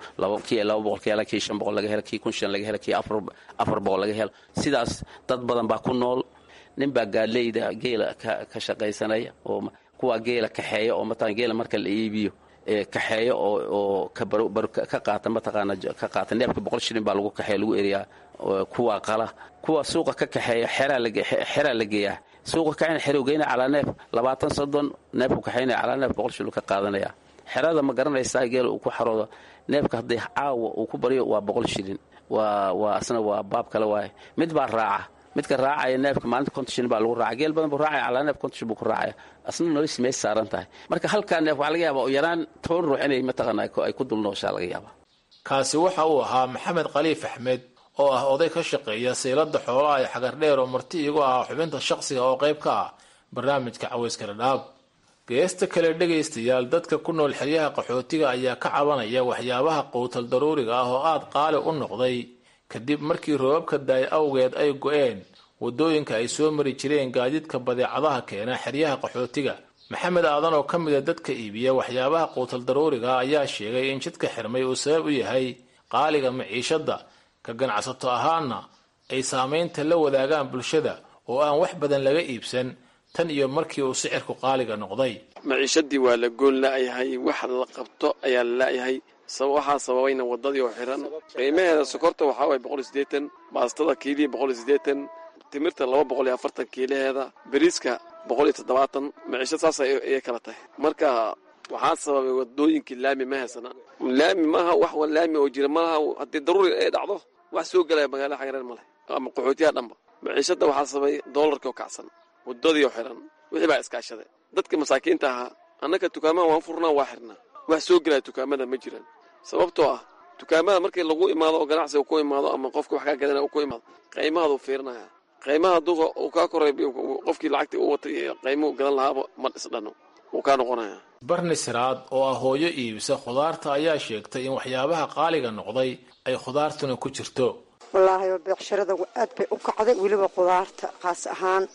kii laba boqol ka hela kii shan boqol laga hela kii kun shan laga hela kii afar boqol laga helo sidaas dad badan baa ku nool nin baa gaadleyda geela ka shaqaysanaya oo kuwa geela kaxeeya oo mataqana geela marka la iibiyo kaxeeya oo ka qaata mataqaana ka qaata neefka boqol shilin baa lagu kaxeeya lagu eriyaa kuwa qala kuwa suuqa ka kaxeeya xeraa la geeyaa suuqa kaxeyn xerow geyna calaa neef labaatan soddon neefku kaxeynaya calaa neef boqol shilin ka qaadanaya xerada ma garanaysaa geela uu ku xaroodo neefka haddii caawa uu ku baryo waa boqol shilin waa waa asna waa baab kale waaye mid baa raaca midka raacaya neefka maalinta konton shilin baa lagu raacay geel badan buu raacaya calaa neef konton shilin buu ku raacaya asna nolosha mees saaran tahay marka halkaa neef waxaa laga yaabaa oo yaraan toban ruux inay mataqaana ay ku dulnooshaa laga yaabaa kaasi waxa uu ahaa maxamed khaliif axmed oo ah oday ka shaqeeya seylada xoolaha ee xagardheer oo marti iigu ahaa xubinta shaqsiga oo qayb ka ah barnaamijka caweyska dhadhaab geesta kale dhegaystayaal dadka ku nool xeryaha qaxootiga ayaa ka cabanaya waxyaabaha quutal daruuriga ah oo aada qaali u noqday kadib markii roobabka daay awgeed ay go-een waddooyinka ay soo mari jireen gaadiidka badeecadaha keena xeryaha qaxootiga maxamed aadan oo ka mida dadka iibiya waxyaabaha quutal daruuriga ayaa sheegay in jidka xirmay uu sabab u yahay qaaliga maciishadda ka ganacsato ahaana ay saamaynta la wadaagaan bulshada oo aan wax badan laga iibsan tan iyo markii uu sicirku qaaliga noqday maciishadii waa la goon la'yahay wax la qabto ayaa la la'yahay waxaa sababayna waddadii oo xiran qiimaheeda sokorta waxaa waye boqol iyo siddeetan baastada kiilihii boqol iyo siddeetan timirta laba boqol iyo afartan kiilaheeda bariiska boqol iyo toddobaatan maciishad saas ayay kala tahay marka waxaa sababay wadooyinkii laami ma haysana laami maaha wax laami oo jira malaha haddii daruuri ay dhacdo wax soo gelaya magaalada xagareer male ama qaxootiyaha dhanba maciishadda waxaa sababay doolarkii oo kacsan waddadii oo xiran wixii baa iskaashaday dadka masaakiinta ahaa annaka dukaamaha waan furnaa waa xirnaa wax soo gelaya dukaamada ma jiraan sababtoo ah dukaamada markii lagu imaado oo ganacsi uu ku imaado ama qofka wax kaa gadanaya uu ku imaado qiimahaaduu fiirinaya qiimaha hadduu uu kaa koray qofkii lacagtii u watay qiimuhu gadan lahaaba ma dhisdhano wuu kaa noqonaya barni siraad oo ah hooyo iibisa khudaarta ayaa sheegtay in waxyaabaha qaaliga noqday ay khudaartuna ku jirto wallaahi beecshirada aad bay u kacday weliba khudaarta khaas ahaan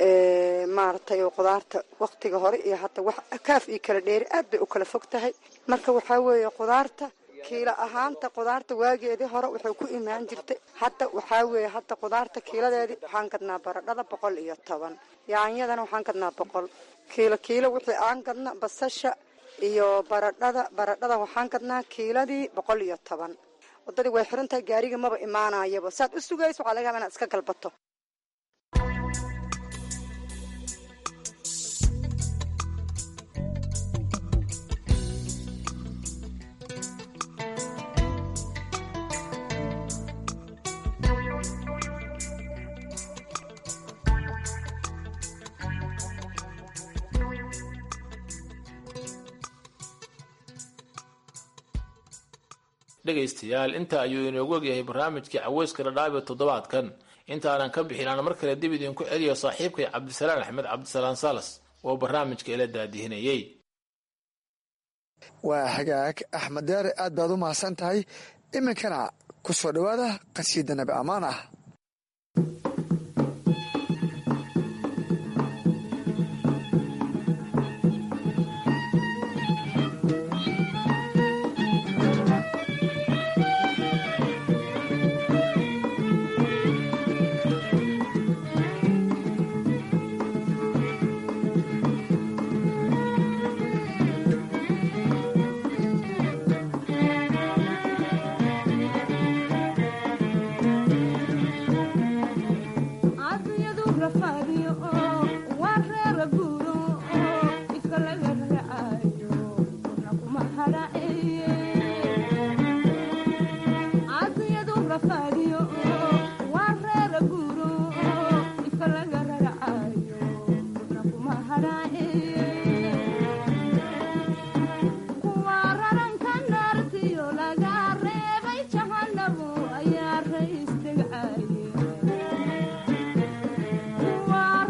maaragtay oo khudaarta wakhtiga hore iyo hadda wax kaaf iyo kala dheeri aad bay u kala fog tahay marka waxaa weeye khudaarta kiilo ahaanta khudaarta waageedii hore waxay ku imaan jirtay hadda waxaa weeye hadda khudaarta kiiladeedii waxaan gadnaa baradhada boqol iyo toban yaanyadana waxaan gadnaa boqol kiilo kiilo wixii aan gadna basasha iyo baradhada baradhada waxaan gadnaa kiiladii boqol iyo toban waddadii way xiran tahay gaariga maba imaanayaba saad u sugayso waxaa laga yaba inaad iska galbato dhegaystayaal inta ayuu inoogu ogyahay barnaamijkii caweyska dhadhaabe toddobaadkan intaanan ka bixin aan mar kale dib idinku celiyo saaxiibkay cabdisalaan axmed cabdisalaan salas oo barnaamijka ila daadihinayey waa hagaag axmed deere aad baad u mahadsan tahay iminkana ku soo dhowaada qasiida nabi ammaan ah Waa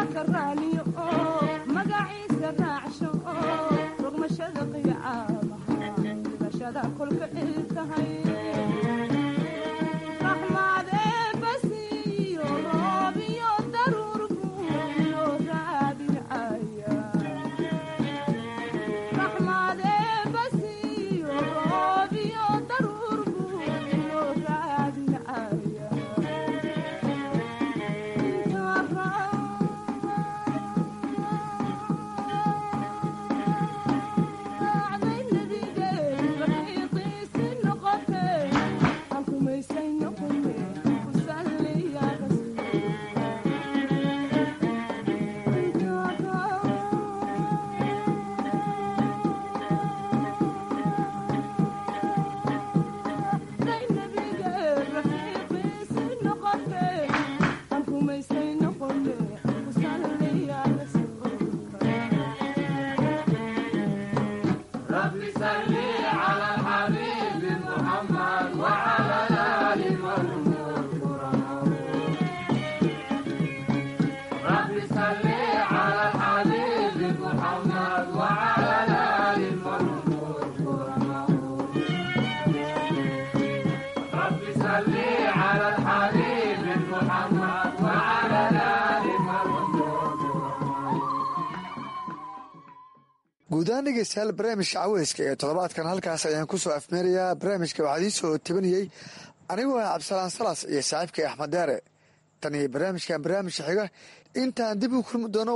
guud ahaan dhegeystayaal barnaamijka caweyska ee toddobaadkan halkaas ayaan ku soo afmeerayaa barnaamijka waxaa idiin soo tabanayey anigoo ah cabdisalaan salas iyo saaxiibkay axmed deere tan iyo barnaamijkan barnaamijka xiga intaan dib u kulmi doono